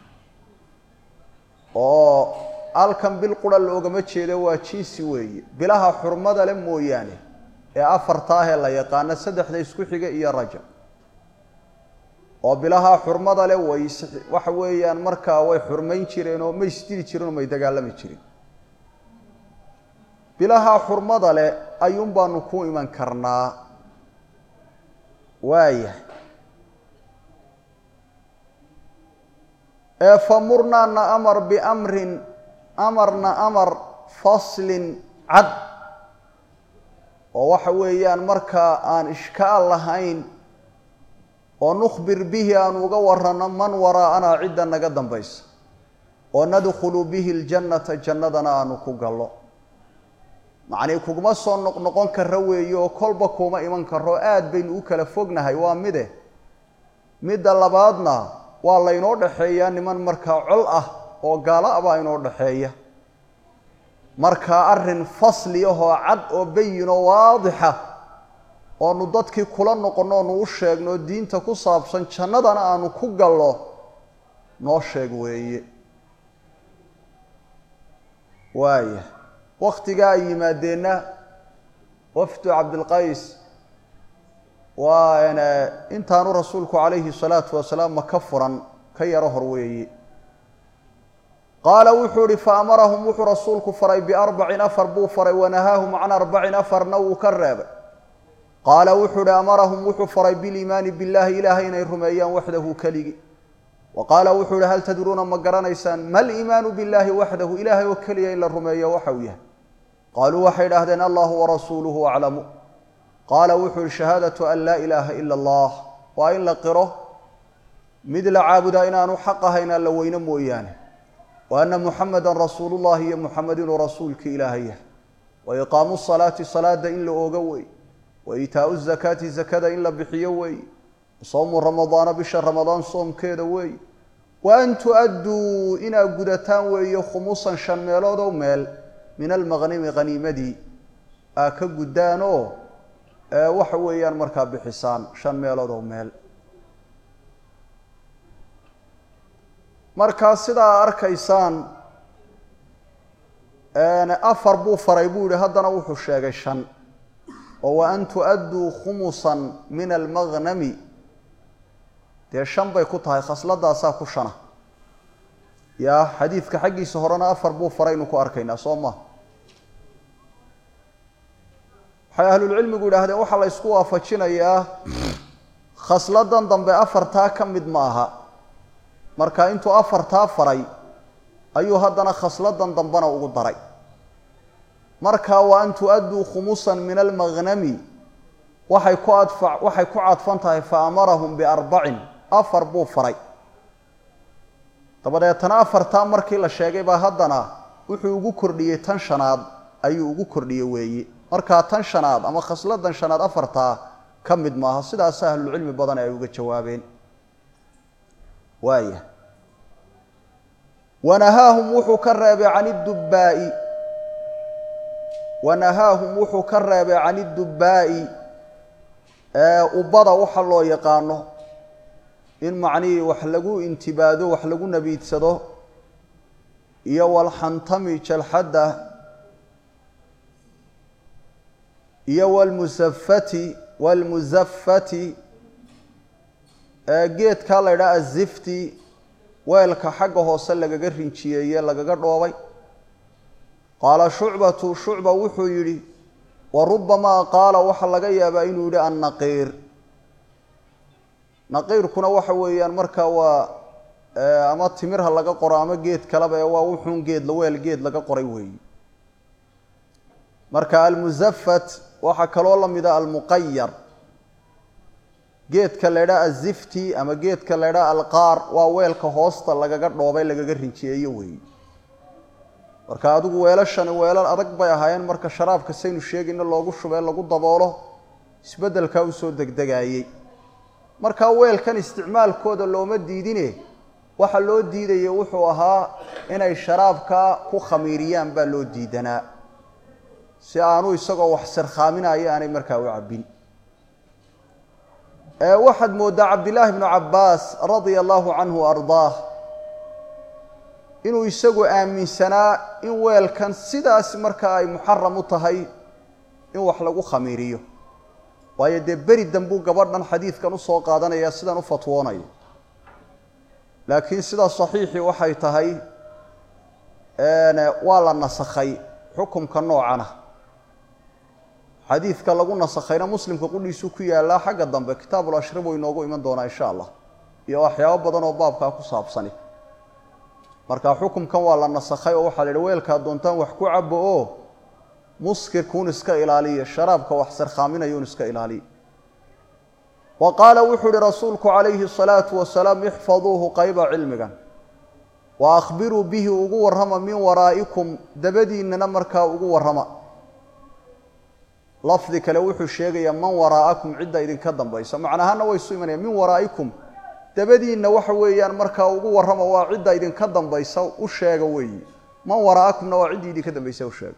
oo halkan bil qura loogama jeedo waa jinsi weeye bilaha xurmada le mooyaane ee afarta ah ee la yaqaano saddexda isku xiga iyo rajab oo bilaha xurmada le way waxa weeyaan markaa way xurmayn jireen oo may isdili jireen oo may dagaalami jireen bilaha xurmada leh ayuun baanu ku iman karnaa waayahay ee famurnaa na amar biamrin amarna amar faslin cad oo waxa weeyaan markaa aan ishkaal lahayn oo nukhbir bihi aan uga warranno man waraa'anaa cidda naga dambaysa oo nadkhulu bihi ljannata jannadana aanu ku gallo macnii kuguma soo noqnoqon karo weeye oo kolba kuma iman karo aad baynu u kala fognahay waa mide midda labaadna waa laynoo dhexeeyaa niman markaa col ah oo gaalo ah baa inoo dhexeeya markaa arrin fasli ahoo cad oo bayinoo waadixa oonu dadkii kula noqonno oonu u sheegno diinta ku saabsan jannadana aanu ku gallo noo sheeg weeye waaya waktigaa ay yimaadeenna wafdu cabdilqays waa intaanu rasuulku calayhi salaatu wasalaam maka furan ka yaro hor weeye qaala wuxuu ihi faamarahum wuxuu rasuulku faray biarbacin afar buu faray wanahaahum can arbacin afarna wuu ka reebay qaala wuxuu ihi amarahum wuxuu faray biliimaani billahi ilaahay inay rumeeyaan waxdahu keligi wa qaala wuxuu ihi hal tadruuna ma garanaysaan ma liimaanu billahi waxdahu ilaahay oo keliya in la rumeeyo waxa uu yahay qaaluu waxay idhahdeen allahu warasuuluhu aclamu qaala wuxuu ihi shahaadatu an laa ilaaha ila allah waa in la qiro mid la caabudaa inaanu xaq ahayn alla weyne mooyaane wa anna muxamedan rasuulullahi iyo muxamed inuu rasuulkii ilaahay yahay wa iqaamu salaati salaada in la oogo wey wa iitaau zakaati zakada in la bixiyo wey sawmu ramadaana bisha ramadaan soomkeeda wey wa an tu-adduu inaad gudataan weeye khumusan shan meelood oo meel min almaqnimi haniimadii aa ka guddaanoo waxa weeyaan markaa bixisaan shan meelood oo meel markaa sidaa arkaysaan afar buu faray buu yihi haddana wuxuu sheegay shan oo wa an tu-adduu khumusan min almaqnami dee shan bay ku tahay khasladaasaa ku shana yaa xadiidka xaggiisa horena afar buu faraynu ku arkaynaa soo ma waxay ahlulcilmigu yidhaahdeen waxaa la ysku waafajinayaa khasladan dambe afartaa ka mid ma aha marka intuu afartaa faray ayuu haddana khasladan dambena ugu daray marka wa an tu-adduu khumusan min almaqnami waxay ku adfa waxay ku cadfan tahay fa amarahum biarbacin afar buu faray dabadeetana afartaa markii la sheegay baa haddana wuxuu ugu kordhiyey tan shanaad ayuu ugu kordhiyey weeye markaa tan shanaad ama khasladan shanaad afartaa ka mid maaha sidaas ahlulcilmi badan ay uga jawaabeen waaya wanahaahum wuxuu ka reebay can idubbaa'i wanahaahum wuxuu ka reebay can idubbaa'i ubbada waxa loo yaqaano in macnihii wax lagu intibaado wax lagu nabiidsado iyo walxantami jalxadda iyo walmusafati walmusafati geedkaa la ydhaha azifti weelka xagga hoose lagaga rinjiyeeye lagaga dhoobay qaala shucbatu shucba wuxuu yidhi wa rubamaa qaala waxaa laga yaabaa inuu yidhi annaqiir naqiirkuna waxa weeyaan marka waa ama timirha laga qoro ama geed kaleba ee waa wuxuun geed weel geed laga qoray weeyi marka almusafat waxaa kaloo la mida almuqayar geedka la ydhaha azifti ama geedka la ydhaha alqaar waa weelka hoosta lagaga dhoobay lagaga rinjiyeeyo weeyi marka adigu weelashani weelal adag bay ahaayeen marka sharaabka saynu sheegayno loogu shubee lagu daboolo isbeddelkaa usoo degdegaayey markaa weelkan isticmaalkooda looma diidine waxa loo diidaya wuxuu ahaa inay sharaabka ku khamiiriyaan baa loo diidanaa si aanu isagoo wax sirkhaaminayo aanay markaa u cabbin waxaad mooddaa cabdillaahi bnu cabbaas radia allahu canhu wa ardaah inuu isagu aaminsanaa in weelkan sidaas markaa ay muxaram u tahay in wax lagu khamiiriyo waayo dee beri dambuu gabadhan xadiidkan usoo qaadanaya sidan u fatwoonayo laakiin sida saxiixii waxay tahay waa la nasakhay xukumka noocana xadiidka lagu nasakhayna muslimka qudhiisu ku yaallaa xagga dambe kitaabul ashrib uu inoogu iman doonaa insha allah iyo waxyaabo badan oo baabkaa ku saabsani marka xukumkan waa la nasakhay oo waxaa la yidhi weelkaa doontaan wax ku cabo oo muskirkuun iska ilaaliya sharaabka wax sarkhaaminayuun iska ilaaliya wa qaala wuxuu ihi rasuulku calayhi asalaatu wasalaam ixfaduuhu qayba cilmigan wa akhbiruu bihi ugu warrama min waraa'ikum dabadiinnana markaa ugu warrama lafdi kale wuxuu sheegayaa man waraa'akum cidda idinka dambaysa macnahaana way isu imanayaan min waraa'ikum dabadiinna waxa weeyaan markaa ugu warrama waa cidda idinka dambaysa u sheega weeyi man wara'akumna waa ciddii idinka dambaysa u sheegay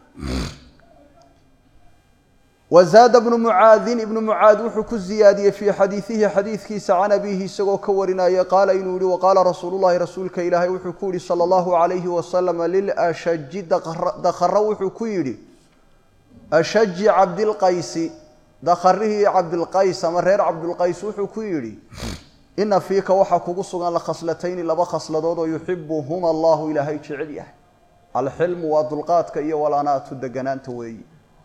wazaada bnu mucaadin ibnu mucaad wuxuu ku ziyaadiyey fii xadiidihi xadiidkiisa can abiihi isagoo ka warinaya qaala inuu yihi waqaala rasuulu llahi rasuulka ilaahay wuxuu ku yihi sala allahu calayhi wasalama lilashaji dakharo wuxuu ku yidhi ashaji cabdilqaysi dakharihii cabdilqays ama reer cabdilqays wuxuu ku yidhi ina fiika waxaa kugu sugan la khaslatayni laba khasladood oo yuxibuhuma allahu ilaahay jecel yahay alxilmu waa dulqaadka iyo walanaatu deganaanta weeyi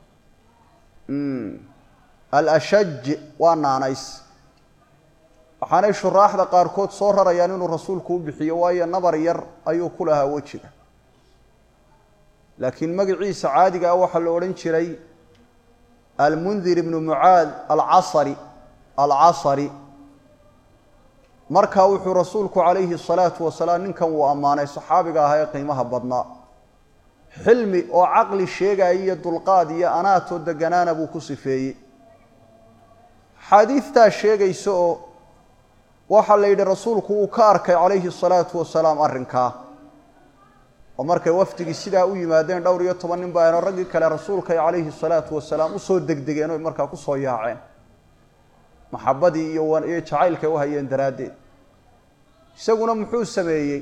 alashaj waa naanays waxaanay shuraaxda qaarkood soo rarayaan inuu rasuulku u bixiyo waayo nabar yar ayuu ku lahaa wejiga laakiin magaciisa caadiga ah waxaa la odhan jiray almundir ibnu mucaad alcasari alcasari markaa wuxuu rasuulku calayhi asalaatu wasalaam ninkan uu ammaanay saxaabiga ahaa ee qiimaha badnaa xilmi oo caqli sheegaya iyo dulqaad iyo anaatoo deganaana buu ku sifeeyey xaadiidtaa sheegaysa oo waxaa la yidhi rasuulku uu ka arkay calayhi asalaatu wasalaam arrinkaa oo markay wafdigii sidaa u yimaadeen dhowr iyo toban nin baa eno raggii kale rasuulkay calayhi salaatu wasalaam usoo degdegeen oy markaa kusoo yaaceen maxabadii iyo iyo jacaylkay u hayeen daraaddeed isaguna muxuu sameeyey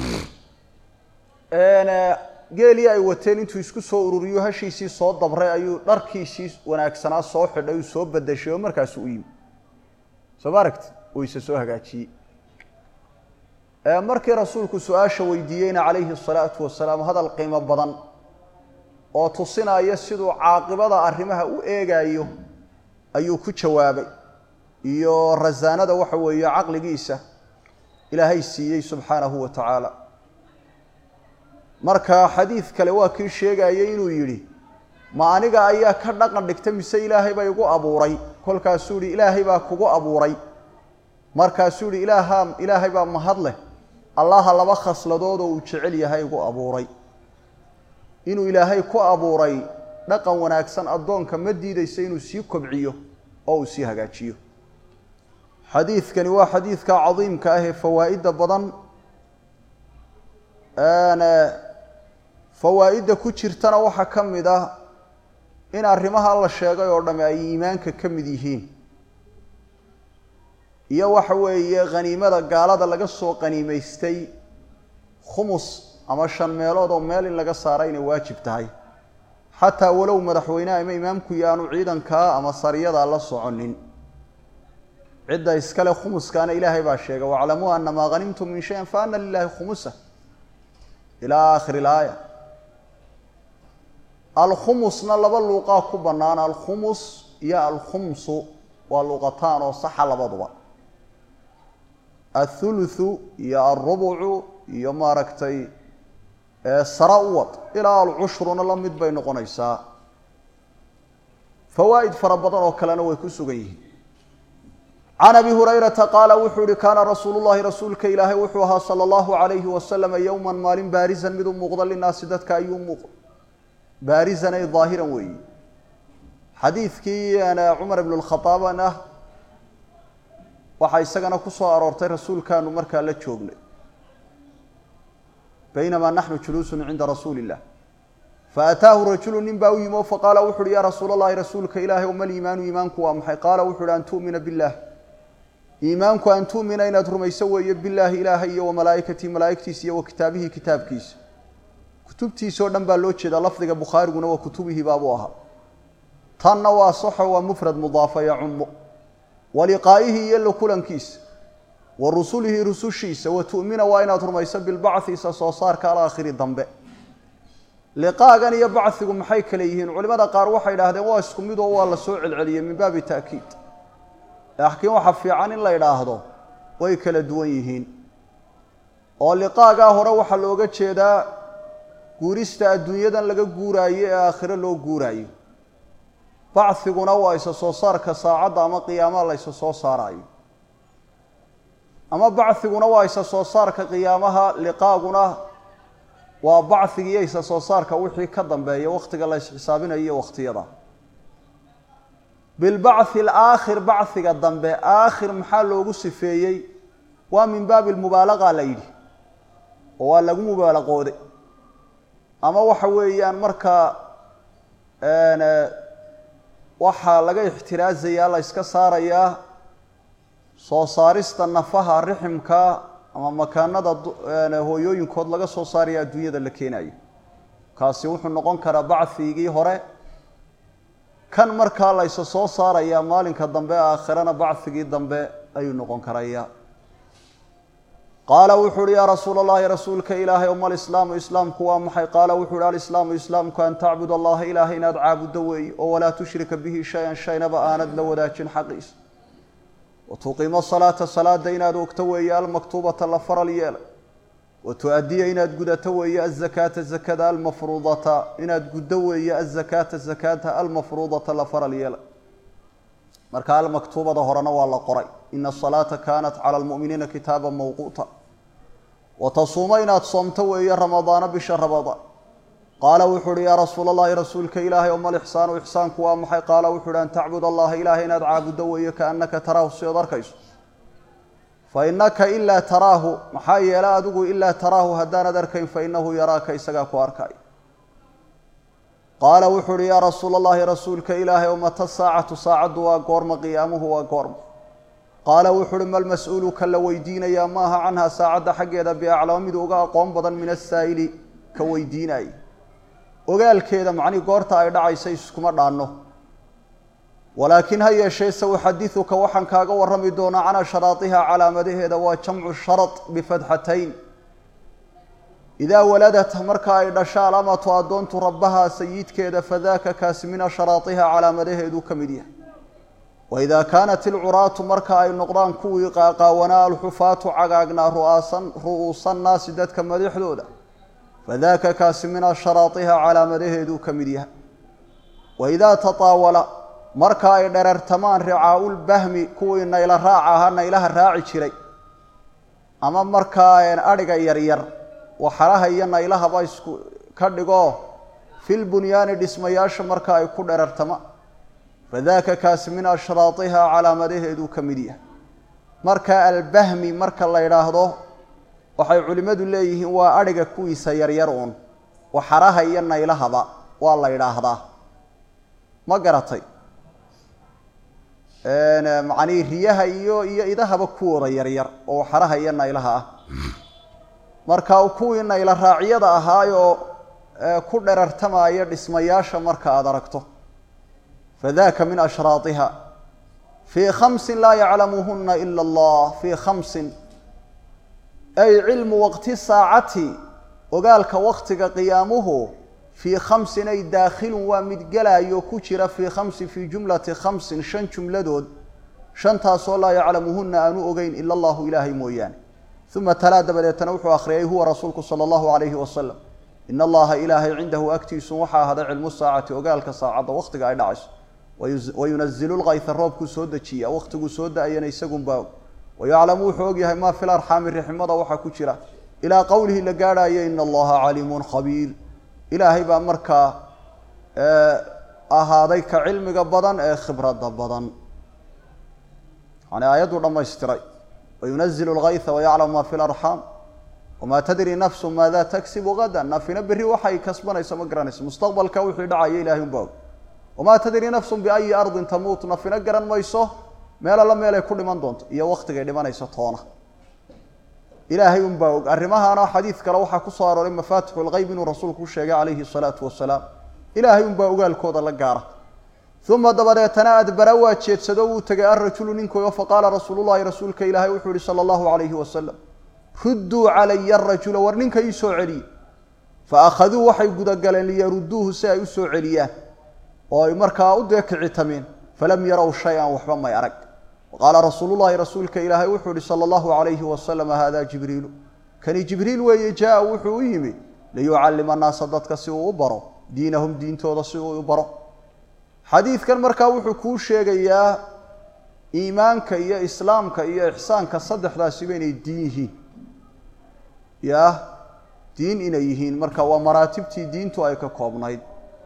geelii ay wateen intuu isku soo ururiyo hashiisii soo dabray ayuu dharkiisii wanaagsanaa soo xidhay uu soo badashay oo markaasu u yimi soo ma aragti uu isa soo hagaajiyey markii rasuulku su-aasha weydiiyeyna calayhi asalaatu wasalaam hadal qiimo badan oo tusinaya siduu caaqibada arrimaha u eegayo ayuu ku jawaabay iyo rasaanada waxa weeye caqligiisa ilaahay siiyey subxaanahu wa tacaala marka xadiid kale waa kii sheegayay inuu yidhi ma aniga ayaa ka dhaqan dhigta mise ilaahay baa igu abuuray kolkaasuu yihi ilaahay baa kugu abuuray markaasuu yihi ilaaha ilaahay baa mahad leh allaha laba khasladood oo uu jecel yahay igu abuuray inuu ilaahay ku abuuray dhaqan wanaagsan addoonka ma diidaysa inuu sii kobciyo oo uu sii hagaajiyo xadiidkani waa xadiidka cadiimka ah ee fawaa'idda badan fawaa'idda ku jirtana waxaa ka mid ah in arrimaha la sheegay oo dhamme ay iimaanka ka mid yihiin iyo waxa weeye khaniimada gaalada laga soo qaniimaystay khumus ama shan meelood oo meel in laga saara inay waajib tahay xataa walow madaxweyneha ama imaamku yaanu ciidankaa ama sariyada la soconin cidda iskale khumuskaana ilaahay baa sheegay waclamuu ana maa hanimtum min shayin fa ana lilahi khumusa ilaa aakhiri ilaaya alkhumusna laba luuqaa ku bannaan alkhumus iyo alkhumsu waa luuqataan oo saxa labaduba athuluthu iyo alrubucu iyo maaragtay sara u wad ilaa alcushruna la mid bay noqonaysaa fawaa'id fara badan oo kalena way ku sugan yihiin can abi hurayrata qaala wuxuu yihi kaana rasuulu llahi rasuulka ilaahay wuxuu ahaa sala allahu calayhi wasalama yowman maalin baarisan mid u muuqda linaasi dadka ayuu muuqda baarisan ay daahiran weeyi xadiidkii cumar ibn lkhaaabn ah waxaa isagana ku soo aroortay rasuulkaanu markaa la joognay baynamaa naxnu juluusun cinda rasuuli illah faataahu rajulu nin baa u yimi o faqaala wuxu uhi yaa rasuul allahi rasuulka ilaahay oma liimaanu iimaanku waa maxay qaala wuxu uhi an tu'mina billaah iimaanku an tu'mina inaad rumayso weeye bilaahi ilaahay iyo wamalaa'ikatii malaa'igtiisa iyo wa kitaabihi kitaabkiisa kutubtiisa oo dhan baa loo jeedaa lafdiga bukhaariguna waa kutubihi baabuu ahaa tanna waa saxo waa mufrad mudaafa yacumu wa liqaa'ihi iyo la kulankiisa wa rusulihi rusushiisa wa tu'mina waa inaad rumayso bilbacthi isa soo saarka alaakhiri dambe liqaagan iyo bachigu maxay kale yihiin culimada qaar waxay idhaahdeen waa isku mid oo waa la soo celceliyey min baabi ta'kiid laakiin waxa fiican in la idhaahdo way kala duwan yihiin oo liqaagaa hore waxaa looga jeedaa guurista adduunyadan laga guuraayo ee aakhiro loo guuraayo bachiguna waa isa soo saarka saacadda ama qiyaamaha la isa soo saaraayo ama bachiguna waa isa soo saarka qiyaamaha liqaaguna waa bachiga iyo isa soo saarka wixii ka dambeeya wakhtiga la isxisaabinayo iyo wakhtiyada bilbachi alaakhir bachiga dambe aakhir maxaa loogu sifeeyey waa min baabi lmubaalaqa la yidhi oo waa lagu mubaalaqooday ama waxa weeyaan markaa waxaa laga ixtiraazayaa la yska saarayaa soo saarista nafaha riximka ama makaanada hooyooyinkood laga soo saaraya adduunyada la keenayo kaasi wuxuu noqon karaa bacfigii hore kan markaa layse soo saarayaa maalinka dambe aakhirana bacfigii dambe ayuu noqon karaya qaala wuxu uhi yaa rasuula allahi rasuulka ilaahay oma alislaamu islaamku waa maxay qaala wuxu uhi alislaamu islaamku an tacbud allaha ilaahay inaad caabuddo weeye oo walaa tushrika bihi shay-an shaynaba aanad la wadaajin xaqiisa wa tuqiimo salaata salaada inaad ogto weeye almaktuubata la faral yeelay wa tu-adiya inaad gudato weeye azakaata zakada almafruudata inaad guddo weeye azakaata zakaata almafruudata la faral yeelay marka almaktuubada horena waa la qoray ina asalaata kaanat cala almu'miniina kitaaba mawquuta wa tasuuma inaad soomto weeye ramadaana bisha ramadaan qaala wuxu uhi yaa rasuula allahi rasuulka ilaahay oma lixsaanu ixsaanku waa maxay qaala wuxu uhi an tacbud allaha ilaahay inaad caabuddo weeye kaannaka taraahu si ood arkayso fa innaka ilaa taraahu maxaa yeele adigu ilaa taraahu haddaanad arkayn fa innahu yaraaka isagaa ku arkaayo qaala wuxu uhi yaa rasuula allahi rasuulka ilaahay o mata saacatu saacaddu waa goorma qiyaamuhu waa goorma qaala wuxu uhi mal mas-uulu ka la weydiinayaa maaha canha saacadda xaggeeda biaclama mid uga aqoon badan min asaa'ili ka weydiinaya ogaalkeeda macnii goorta ay dhacaysa iskuma dhaanno walaakiin ha yeeshee se uxadiduka waxaan kaaga warrami doonaa can asharaadiha calaamadaheeda waa jamcu sharad bifatxatayn idaa waladat marka ay dhasho alamatu addoontu rabbaha sayidkeeda fadaaka kaasi min asharaadiha calaamadaheeduu ka mid yahay waidaa kaanat ilcuraatu marka ay noqdaan kuwii qaaqaawanaa alxufaatu cagaagnaa ru'aasan ru'uusannaasi dadka madaxdooda fadaaka kaasi min asharaadiha calaamadaheeduu ka mid yahay waidaa tataawala marka ay dherartamaan ricaa'ulbahmi kuwii nayla raaca ahaa naylaha raaci jiray ama markaa adhiga yaryar waxaraha iyo naylahaba isku ka dhigo fil bunyaani dhismayaasha marka ay ku dherartamaan fadaaka kaasi min ashraadiha calaamadaheeduu ka mid yahay marka albahmi marka la yidhaahdo waxay culimmadu leeyihiin waa adhiga kuwiisa yaryar uun waxaraha iyo naylahaba waa la yidhaahdaa ma garatay macnii riyaha iyo iyo idahaba kuwooda yaryar oo waxaraha iyo naylaha ah marka kuwii nayla raacyada ahaayoo ku dherartamaya dhismayaasha marka aada aragto fadaka min ashraadiha fii khamsin laa yaclamuhuna ila allah fii khamsin ay cilmu waqti saacati ogaalka waktiga qiyaamuhu fii khamsin ay daakhilun waa mid gelaayo ku jira fii khamsin fii jumlati khamsin shan jumladood shantaasoo laa yaclamuhuna aanu ogeyn ila allahu ilaahay mooyaane uma talaa dabadeetana wuxuu akhriyay huwa rasuulku sala allahu calayhi wasalam ina allaha ilaahay cindahu agtiisu waxaa ahaday cilmu saacati ogaalka saacadda wakhtiga ay dhacayso wayunazilu lkayha roobkuu soo dejiya wakhtiguu soo da-ayana isagunbaa og wayaclamu wuxuu ogyahay maa fi larxaami riximada waxaa ku jira ilaa qowlihi la gaadhaayo ina allaha caliimun khabiir ilaahay baa markaa ahaaday ka cilmiga badan ee khibradda badan yani aayadduu dhammaystiray wayunazilu lkayha wayaclamu ma fi larxaam wamaa tadri nafsu maada tagsibu gadan nafina berri waxay kasbanayso ma garanayso mustaqbalka wixii dhacaya ilahay unbaa og wamaa tadri nafsun biayi ardin tamuut nafina garan mayso meel alla meelay ku dhiman doonto iyo waktigay dhimanayso toona ilaahay unbaa og arrimahaana xadiid kale waxaa ku soo arooray mafaatixu lgeyb inuu rasuulku u sheegay calayhi salaatu wasalaam ilaahay unbaa ogaalkooda la gaara uma dabadeetana adbara waa jeedsado wuu tegay arajulu ninkoyo faqaala rasuulullahi rasuulka ilaahay wuxuu yihi sala allahu calayhi wasalam rudduu calaya arajula war ninka ii soo celiye fa akhaduu waxay gudagaleen liyaruduuhu si ay u soo celiyaan oo ay markaa u deekicitameen falam yarow shay-an waxba may arag qaala rasuulullahi rasuulka ilaahay wuxuu yihi sala allahu calayhi wasalam hada jibriilu kani jibriil weeye jaa wuxuu u yimi liyucallima annaasa dadka si uu u baro diinahum diintooda si uu u baro xadiidkan markaa wuxuu kuu sheegayaa iimaanka iyo islaamka iyo ixsaanka saddexdaasiba inay diin yihiin ya diin inay yihiin marka waa maraatibtii diintu ay ka koobnayd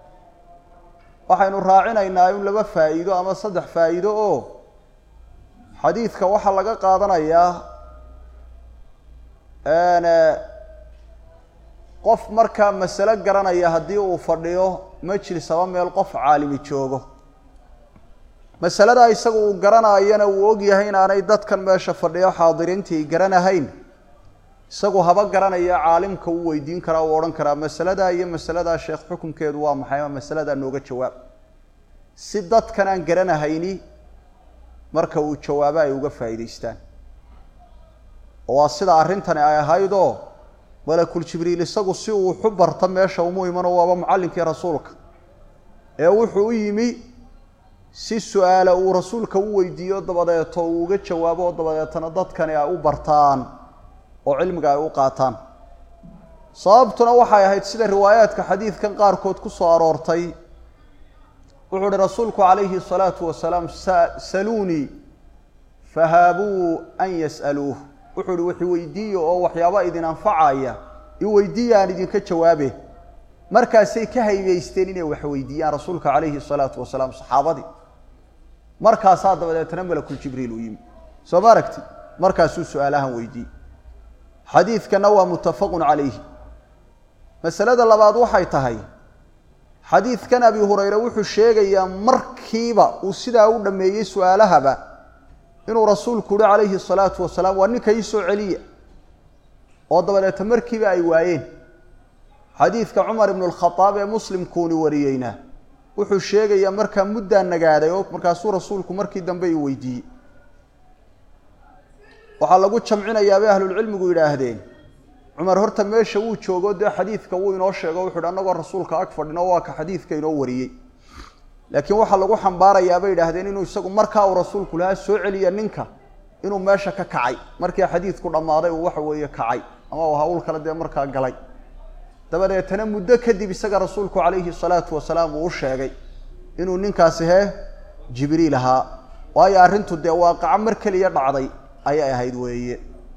waxaynu raacinaynaa in laba faa'iido ama saddex faa'iido oo xadiidka waxaa laga qaadanayaa qof markaa masalo garanaya haddii uu fadhiyo majlis aba meel qof caalimi joogo masaladaa isagu uu garanayana uu ogyahay inaanay dadkan meesha fadhiyo xaadiriintii garanahayn isagu haba garanaya caalimka uu weydiin karaa uu odhan karaa masaladaa iyo masaladaa sheekh xukunkeedu waa maxay ama masaladaa nooga jawaab si dadkan aan garanahayni marka uu jawaabo ay uga faa'iidaystaan oo waa sida arrintani ay ahaydoo malakul jibriil isagu si uu waxu barta meesha umu imano waaba mucallinkii rasuulka ee wuxuu u yimi si su-aala uu rasuulka u weydiiyo dabadeeto uu uga jawaabo oo dabadeetana dadkani ay u bartaan oo cilmiga ay u qaataan sababtuna waxay ahayd sida riwaayaadka xadiidkan qaarkood ku soo aroortay wuxuu uhi rasuulku calayhi salaatu wasalaam saluunii fahaabuu an yas'aluuh wuxuu uhi wax iweydiiya oo waxyaaba idin anfacaya iweydiiya aan idinka jawaabe markaasay ka haybaysteen inay wax weydiiyaan rasuulka calayhi salaatu wasalaam saxaabadii markaasaa dabadeetna malakul jibriil u yimi soo ma aragti markaasuu su-aalahan weydiiyey xadiidkana waa muttafaqun calayhi masalada labaad waxay tahay xadiidkan abi hurayre wuxuu sheegayaa markiiba uu sidaa u dhammeeyey su-aalahaba inuu rasuulku uhi calayhi salaatu wasalaam waa ninka ii soo celiya oo dabadeeta markiiba ay waayeen xadiidka cumar ibnu lkhadaab ee muslimkuuni wariyeyna wuxuu sheegayaa markaa muddaa nagaaday oo markaasuu rasuulku markii dambe i weydiiyey waxaa lagu jamcinayaa bay ahlulcilmigu yidhaahdeen cumar horta meesha wuu joogo dee xadiidka wuu inoo sheego wuxu uhi annagoo rasuulka ag fadhino waa ka xadiidka inoo wariyey laakiin waxaa lagu xambaarayaa bay yidhaahdeen inuu isagu markaa uu rasuulku lahaa soo celiya ninka inuu meesha ka kacay markii xadiidku dhammaaday uu waxa weeye kacay ama uu hawl kale dee markaa galay dabadeetana muddo kadib isaga rasuulku calayhi salaatu wasalaam uu u sheegay inuu ninkaasi hee jibriil ahaa waayo arrintu dee waaqaco mar keliya dhacday ayay ahayd weeye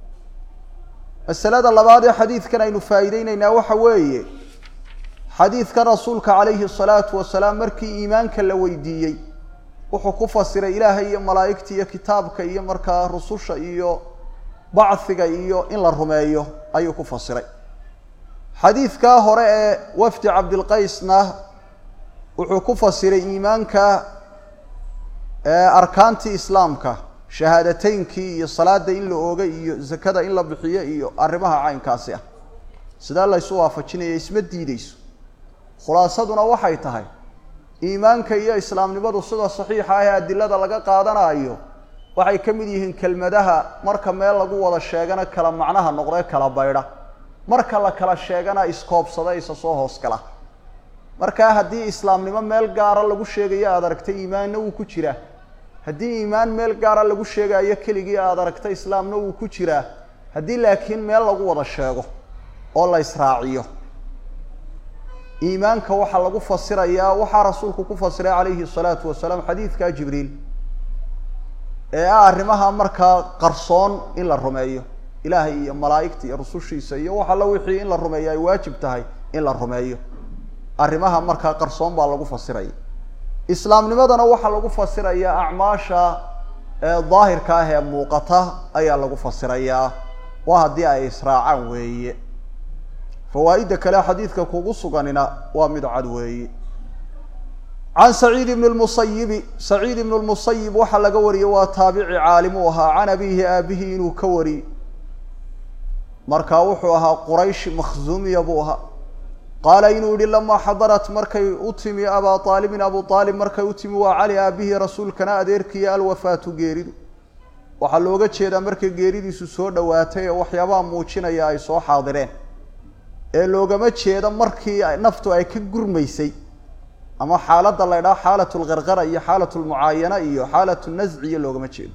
masalada labaad ee xadiidkan aynu faa'iideyneynaa waxa weeye xadiidkan rasuulka calayhi salaatu wasalaam markii iimaanka la weydiiyey wuxuu ku fasiray ilaahay iyo malaa'igta iyo kitaabka iyo markaa rususha iyo bachiga iyo in la rumeeyo ayuu ku fasiray xadiidkaa hore ee wafdi cabdilqaysna wuxuu ku fasiray iimaanka arkaantii islaamka shahaadateynkii iyo salaada in la ooga iyo zakada in la bixiyo iyo arrimaha caynkaasi ah sidaa laysu waafajinaya isma diideyso khulaasaduna waxay tahay iimaanka iyo islaamnimadu sida saxiixa ah ee adilada laga qaadanayo waxay ka mid yihiin kelmadaha marka meel lagu wada sheegana kala macnaha noqdee kala baydha marka la kala sheegana iskoobsada isa soo hoos gala markaa haddii islaamnimo meel gaara lagu sheegayo aada aragtay iimaanna wuu ku jiraa haddii iimaan meel gaara lagu sheegayo keligii aada aragtay islaamna wuu ku jiraa haddii laakiin meel lagu wada sheego oo la israaciyo iimaanka waxaa lagu fasirayaa waxaa rasuulku ku fasiray calayhi salaatu wasalaam xadiidka jibriil ee ah arrimaha markaa qarsoon in la rumeeyo ilaahay iyo malaa'igta iyo rusushiisa iyo wax alla wixii in la rumeeyo ay waajib tahay in la rumeeyo arrimaha markaa qarsoon baa lagu fasiraya islaamnimadana waxaa lagu fasirayaa acmaasha daahirka ah ee muuqata ayaa lagu fasirayaa waa haddii ay israacaan weeye fawaa'idda kale xadiidka kugu suganina waa mid cad weeye can saciid ibn lmusayibi saciid ibn lmusayib waxaa laga wariyey waa taabici caalim uu ahaa can abihi aabihi inuu ka wari markaa wuxuu ahaa quraysh makhzuumiya buu ahaa qaala inuu yihi lamaa xadarat markay u timi abaa aalibin abu aalib markay u timi waa cali aabihii rasuulkana adeerkiiyo alwafaatu geeridu waxaa looga jeedaa markay geeridiisu soo dhowaatay ee waxyaabaha muujinaya ay soo xaadireen ee loogama jeedo markii naftu ay ka gurmaysay ama xaaladda la ydhaha xaalat lgargara iyo xaalat lmucaayana iyo xaalat nasci iyo loogama jeedo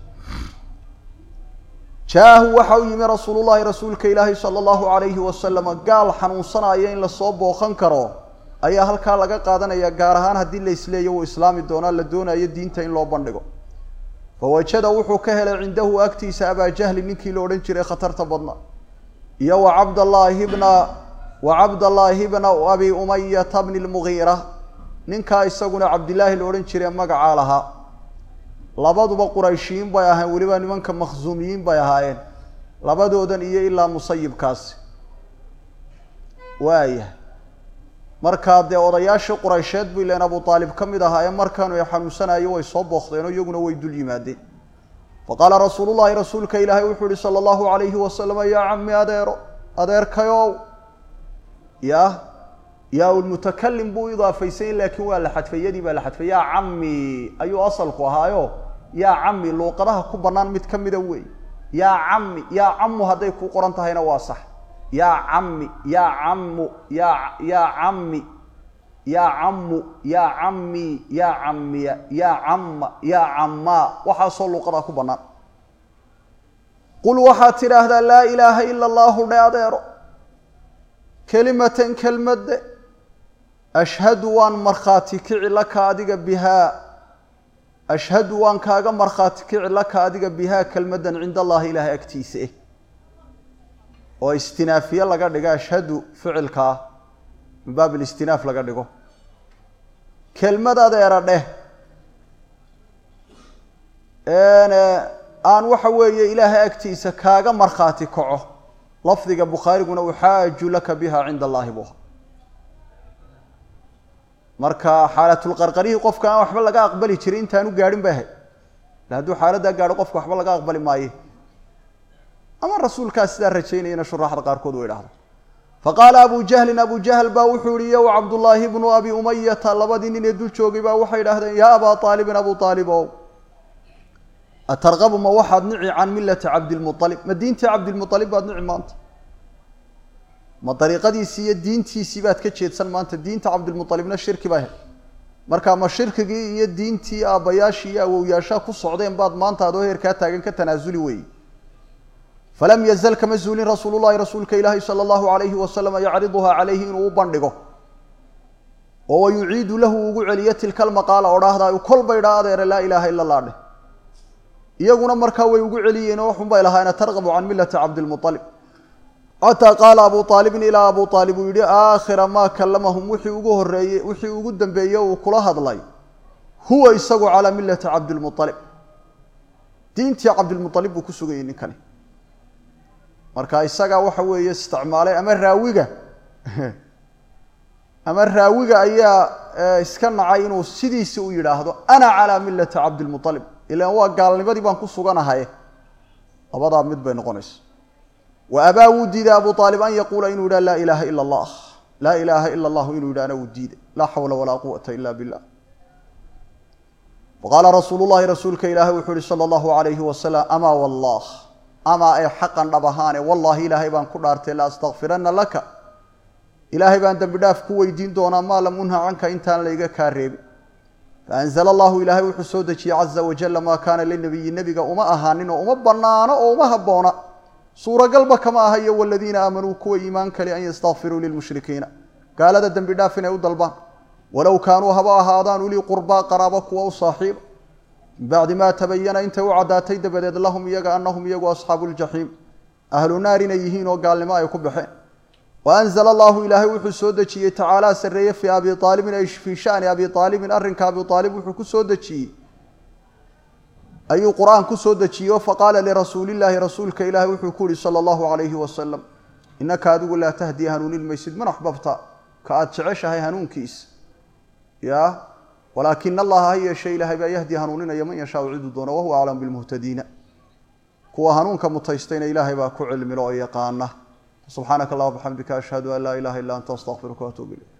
jaahu waxa u yimi rasuulullahi rasuulka ilaahi sala allahu alayhi wasalama gaal xanuunsanaya in lasoo booqan karo ayaa halkaa laga qaadanaya gaar ahaan haddii la isleeyo wuu islaami doonaa la doonayo diinta in loo bandhigo fawajada wuxuu ka helay cindahu agtiisa abaajahli ninkii la odhan jiray khatarta badna iyo wa cabdallaahi bna wa cabdallaahi bna abi umayata bni lmugiira ninkaa isaguna cabdillaahi la odhan jiray magacaa lahaa labaduba qurayshiyiin bay ahayn weliba nimanka makhzuumiyiin bay ahaayeen labadoodan iyo ilaa musayibkaasi waaya markaa dee odayaashii quraysheed buu ileen abu aalib ka mid ahaa ee markaanu xanuunsanayo way soo booqdeenoo iyaguna way dul yimaadeen faqaala rasuulu llahi rasuulka ilaahay wuxuu yihi sala allahu alayhi wasalama yaa cami adeero adeerkayow ya yaa lmutakalim buu idaafaysan laakiin waa la xadfay yadii baa la xadfay yaa cami ayuu asalku ahaayo yaa cami luuqadaha ku bannaan mid ka mida wey yaa cami yaa camu hadday kuu qoran tahayna waa sax yaa cami yaa camu yaa yaa cami yaa camu yaa cami yaa camiya yaa camma yaa cammaa waxaasoo luuqadaa ku bannaan qul waxaad tidhaahdaa laa ilaaha ila allahu dhe adeero kelimatan kelmadde ashhadu waan markhaati kici laka adiga bihaa ashhadu waan kaaga markhaati kici laka adiga bihaa kelmaddan cinda allahi ilaahay agtiisa eh oo istinaafiye laga dhigo ashhadu ficilkaa min baab ilistinaaf laga dhigo kelmad adeera dheh aan waxa weeye ilaahay agtiisa kaaga markhaati kaco lafdiga bukhaariguna uxaaju laka biha cinda allahi buha marka xaalatulqarqarihii qofka aan waxba laga aqbali jirin intaanu gaadhin ba ahay hadduu xaaladdaa gaadho qofka waxba laga aqbali maaye ama rasuulkaas sidaa rajaynayana shuraaxda qaarkood u idhahda faqaala abu jahlin abu jahl baa wuxuu yihi yow cabdullaahi bnu abi umayata labadii nin ee dul joogay baa waxay idhahdeen yaa abaa aalibin abu aalibow atarqabu ma waxaad nici can millati cabdilmualib ma diintii cabdilmualib baad nici maanta ma dariiqadiisii iyo diintiisii baad ka jeedsan maanta diinta cabdilmualibna shirki baa ahayd marka ma shirkigii iyo diintii aabbayaashii iyo awowyaashaa ku socdeen baad maanta adoo heerkaa taagan ka tanaasuli weeye falam yazal kama zuulin rasuulu llahi rasuulka ilaahi sala allahu alayhi wasalama yacriduhaa calayhi inuu u bandhigo oo wa yuciidu lahu ugu celiyo tilka almaqaala odhaahdaa kolba idhaa adeere laa ilaaha ila allah dheh iyaguna markaa way ugu celiyeen oo waxun bay lahaayeen tarqabu can millati cabdilmualib xataa qaala abu aalibin ilaa abu aalib uu yihi aakhira maa kallamahum wixii ugu horeeyey wixii ugu dambeeyey uu kula hadlay huwa isagu calaa millati cabdilmualib diintii cabdilmualib buu ku sugayay ninkani marka isagaa waxa weeye isticmaalay ama raawiga ama raawiga ayaa iska nacay inuu sidiisi u yidhaahdo ana calaa millati cabdilmualib ilan waa gaalnimadii baan ku suganahay labadaa mid bay noqonaysa wa abaa wuu diiday abu aalib an yaquula inuu yidhah laa ilaaha ila allah laa ilaaha ila allahu inuu yidhahna wuu diiday laa xawla walaa quwata ila billah faqaala rasuulu llahi rasuulka ilaahi wuxuu yihi sala allahu alayhi wasalam amaa wallah amaa ay xaqan dhab ahaane wallaahi ilaahay baan ku dhaartay la astakfirana laka ilaahay baan dembi dhaaf ku weydiin doonaa maa lam unha canka intaan layga kaa reebin faanzla allahu ilaahay wuxuu soo dejiyey caza wajala maa kaana linabiyi nebiga uma ahaanin oo uma banaano oo uma habboona suuragalba kama aha iyo waladiina aamanuu kuwa iimaan kale an yastakfiruu lilmushrikiina gaalada dembi dhaaf inay u dalbaan walow kaanuu haba ahaadaan ulii qurbaa qaraabo kuwa u saaxiiba min bacdi maa tabayana intay u caddaatay dabadeed lahum iyaga anahum iyagu asxaabu ljaxiim ahlu naar inay yihiin oo gaalnimo ay ku baxeen waanzla allahu ilaahay wuxuu soo dejiyey tacaalaa sarreeye fii abi aalibin ay fii shani abi aalibin arrinka abi aalib wuxuu ku soo dejiyey ayuu qur-aan ku soo dejiyeyo faqaala lirasuulillaahi rasuulka ilaahi wuxuu ku yihi sala allahu alayhi wasalam inaka adigu laa tahdii hanuunin maysid man axbabta ka aada jeceshahay hanuunkiisa ya walaakina allaha ha yeeshe ilaahay baa yahdi hanuuninaya man yashaau ciduu doono wahuwa aclam bilmuhtadiina kuwa hanuunka mutaystayna ilaahay baa ku cilmilo oo yaqaana subxaanaka allah bxamdika ashhadu an laa ilaha illa anta astaqfiruka waatuub ilayk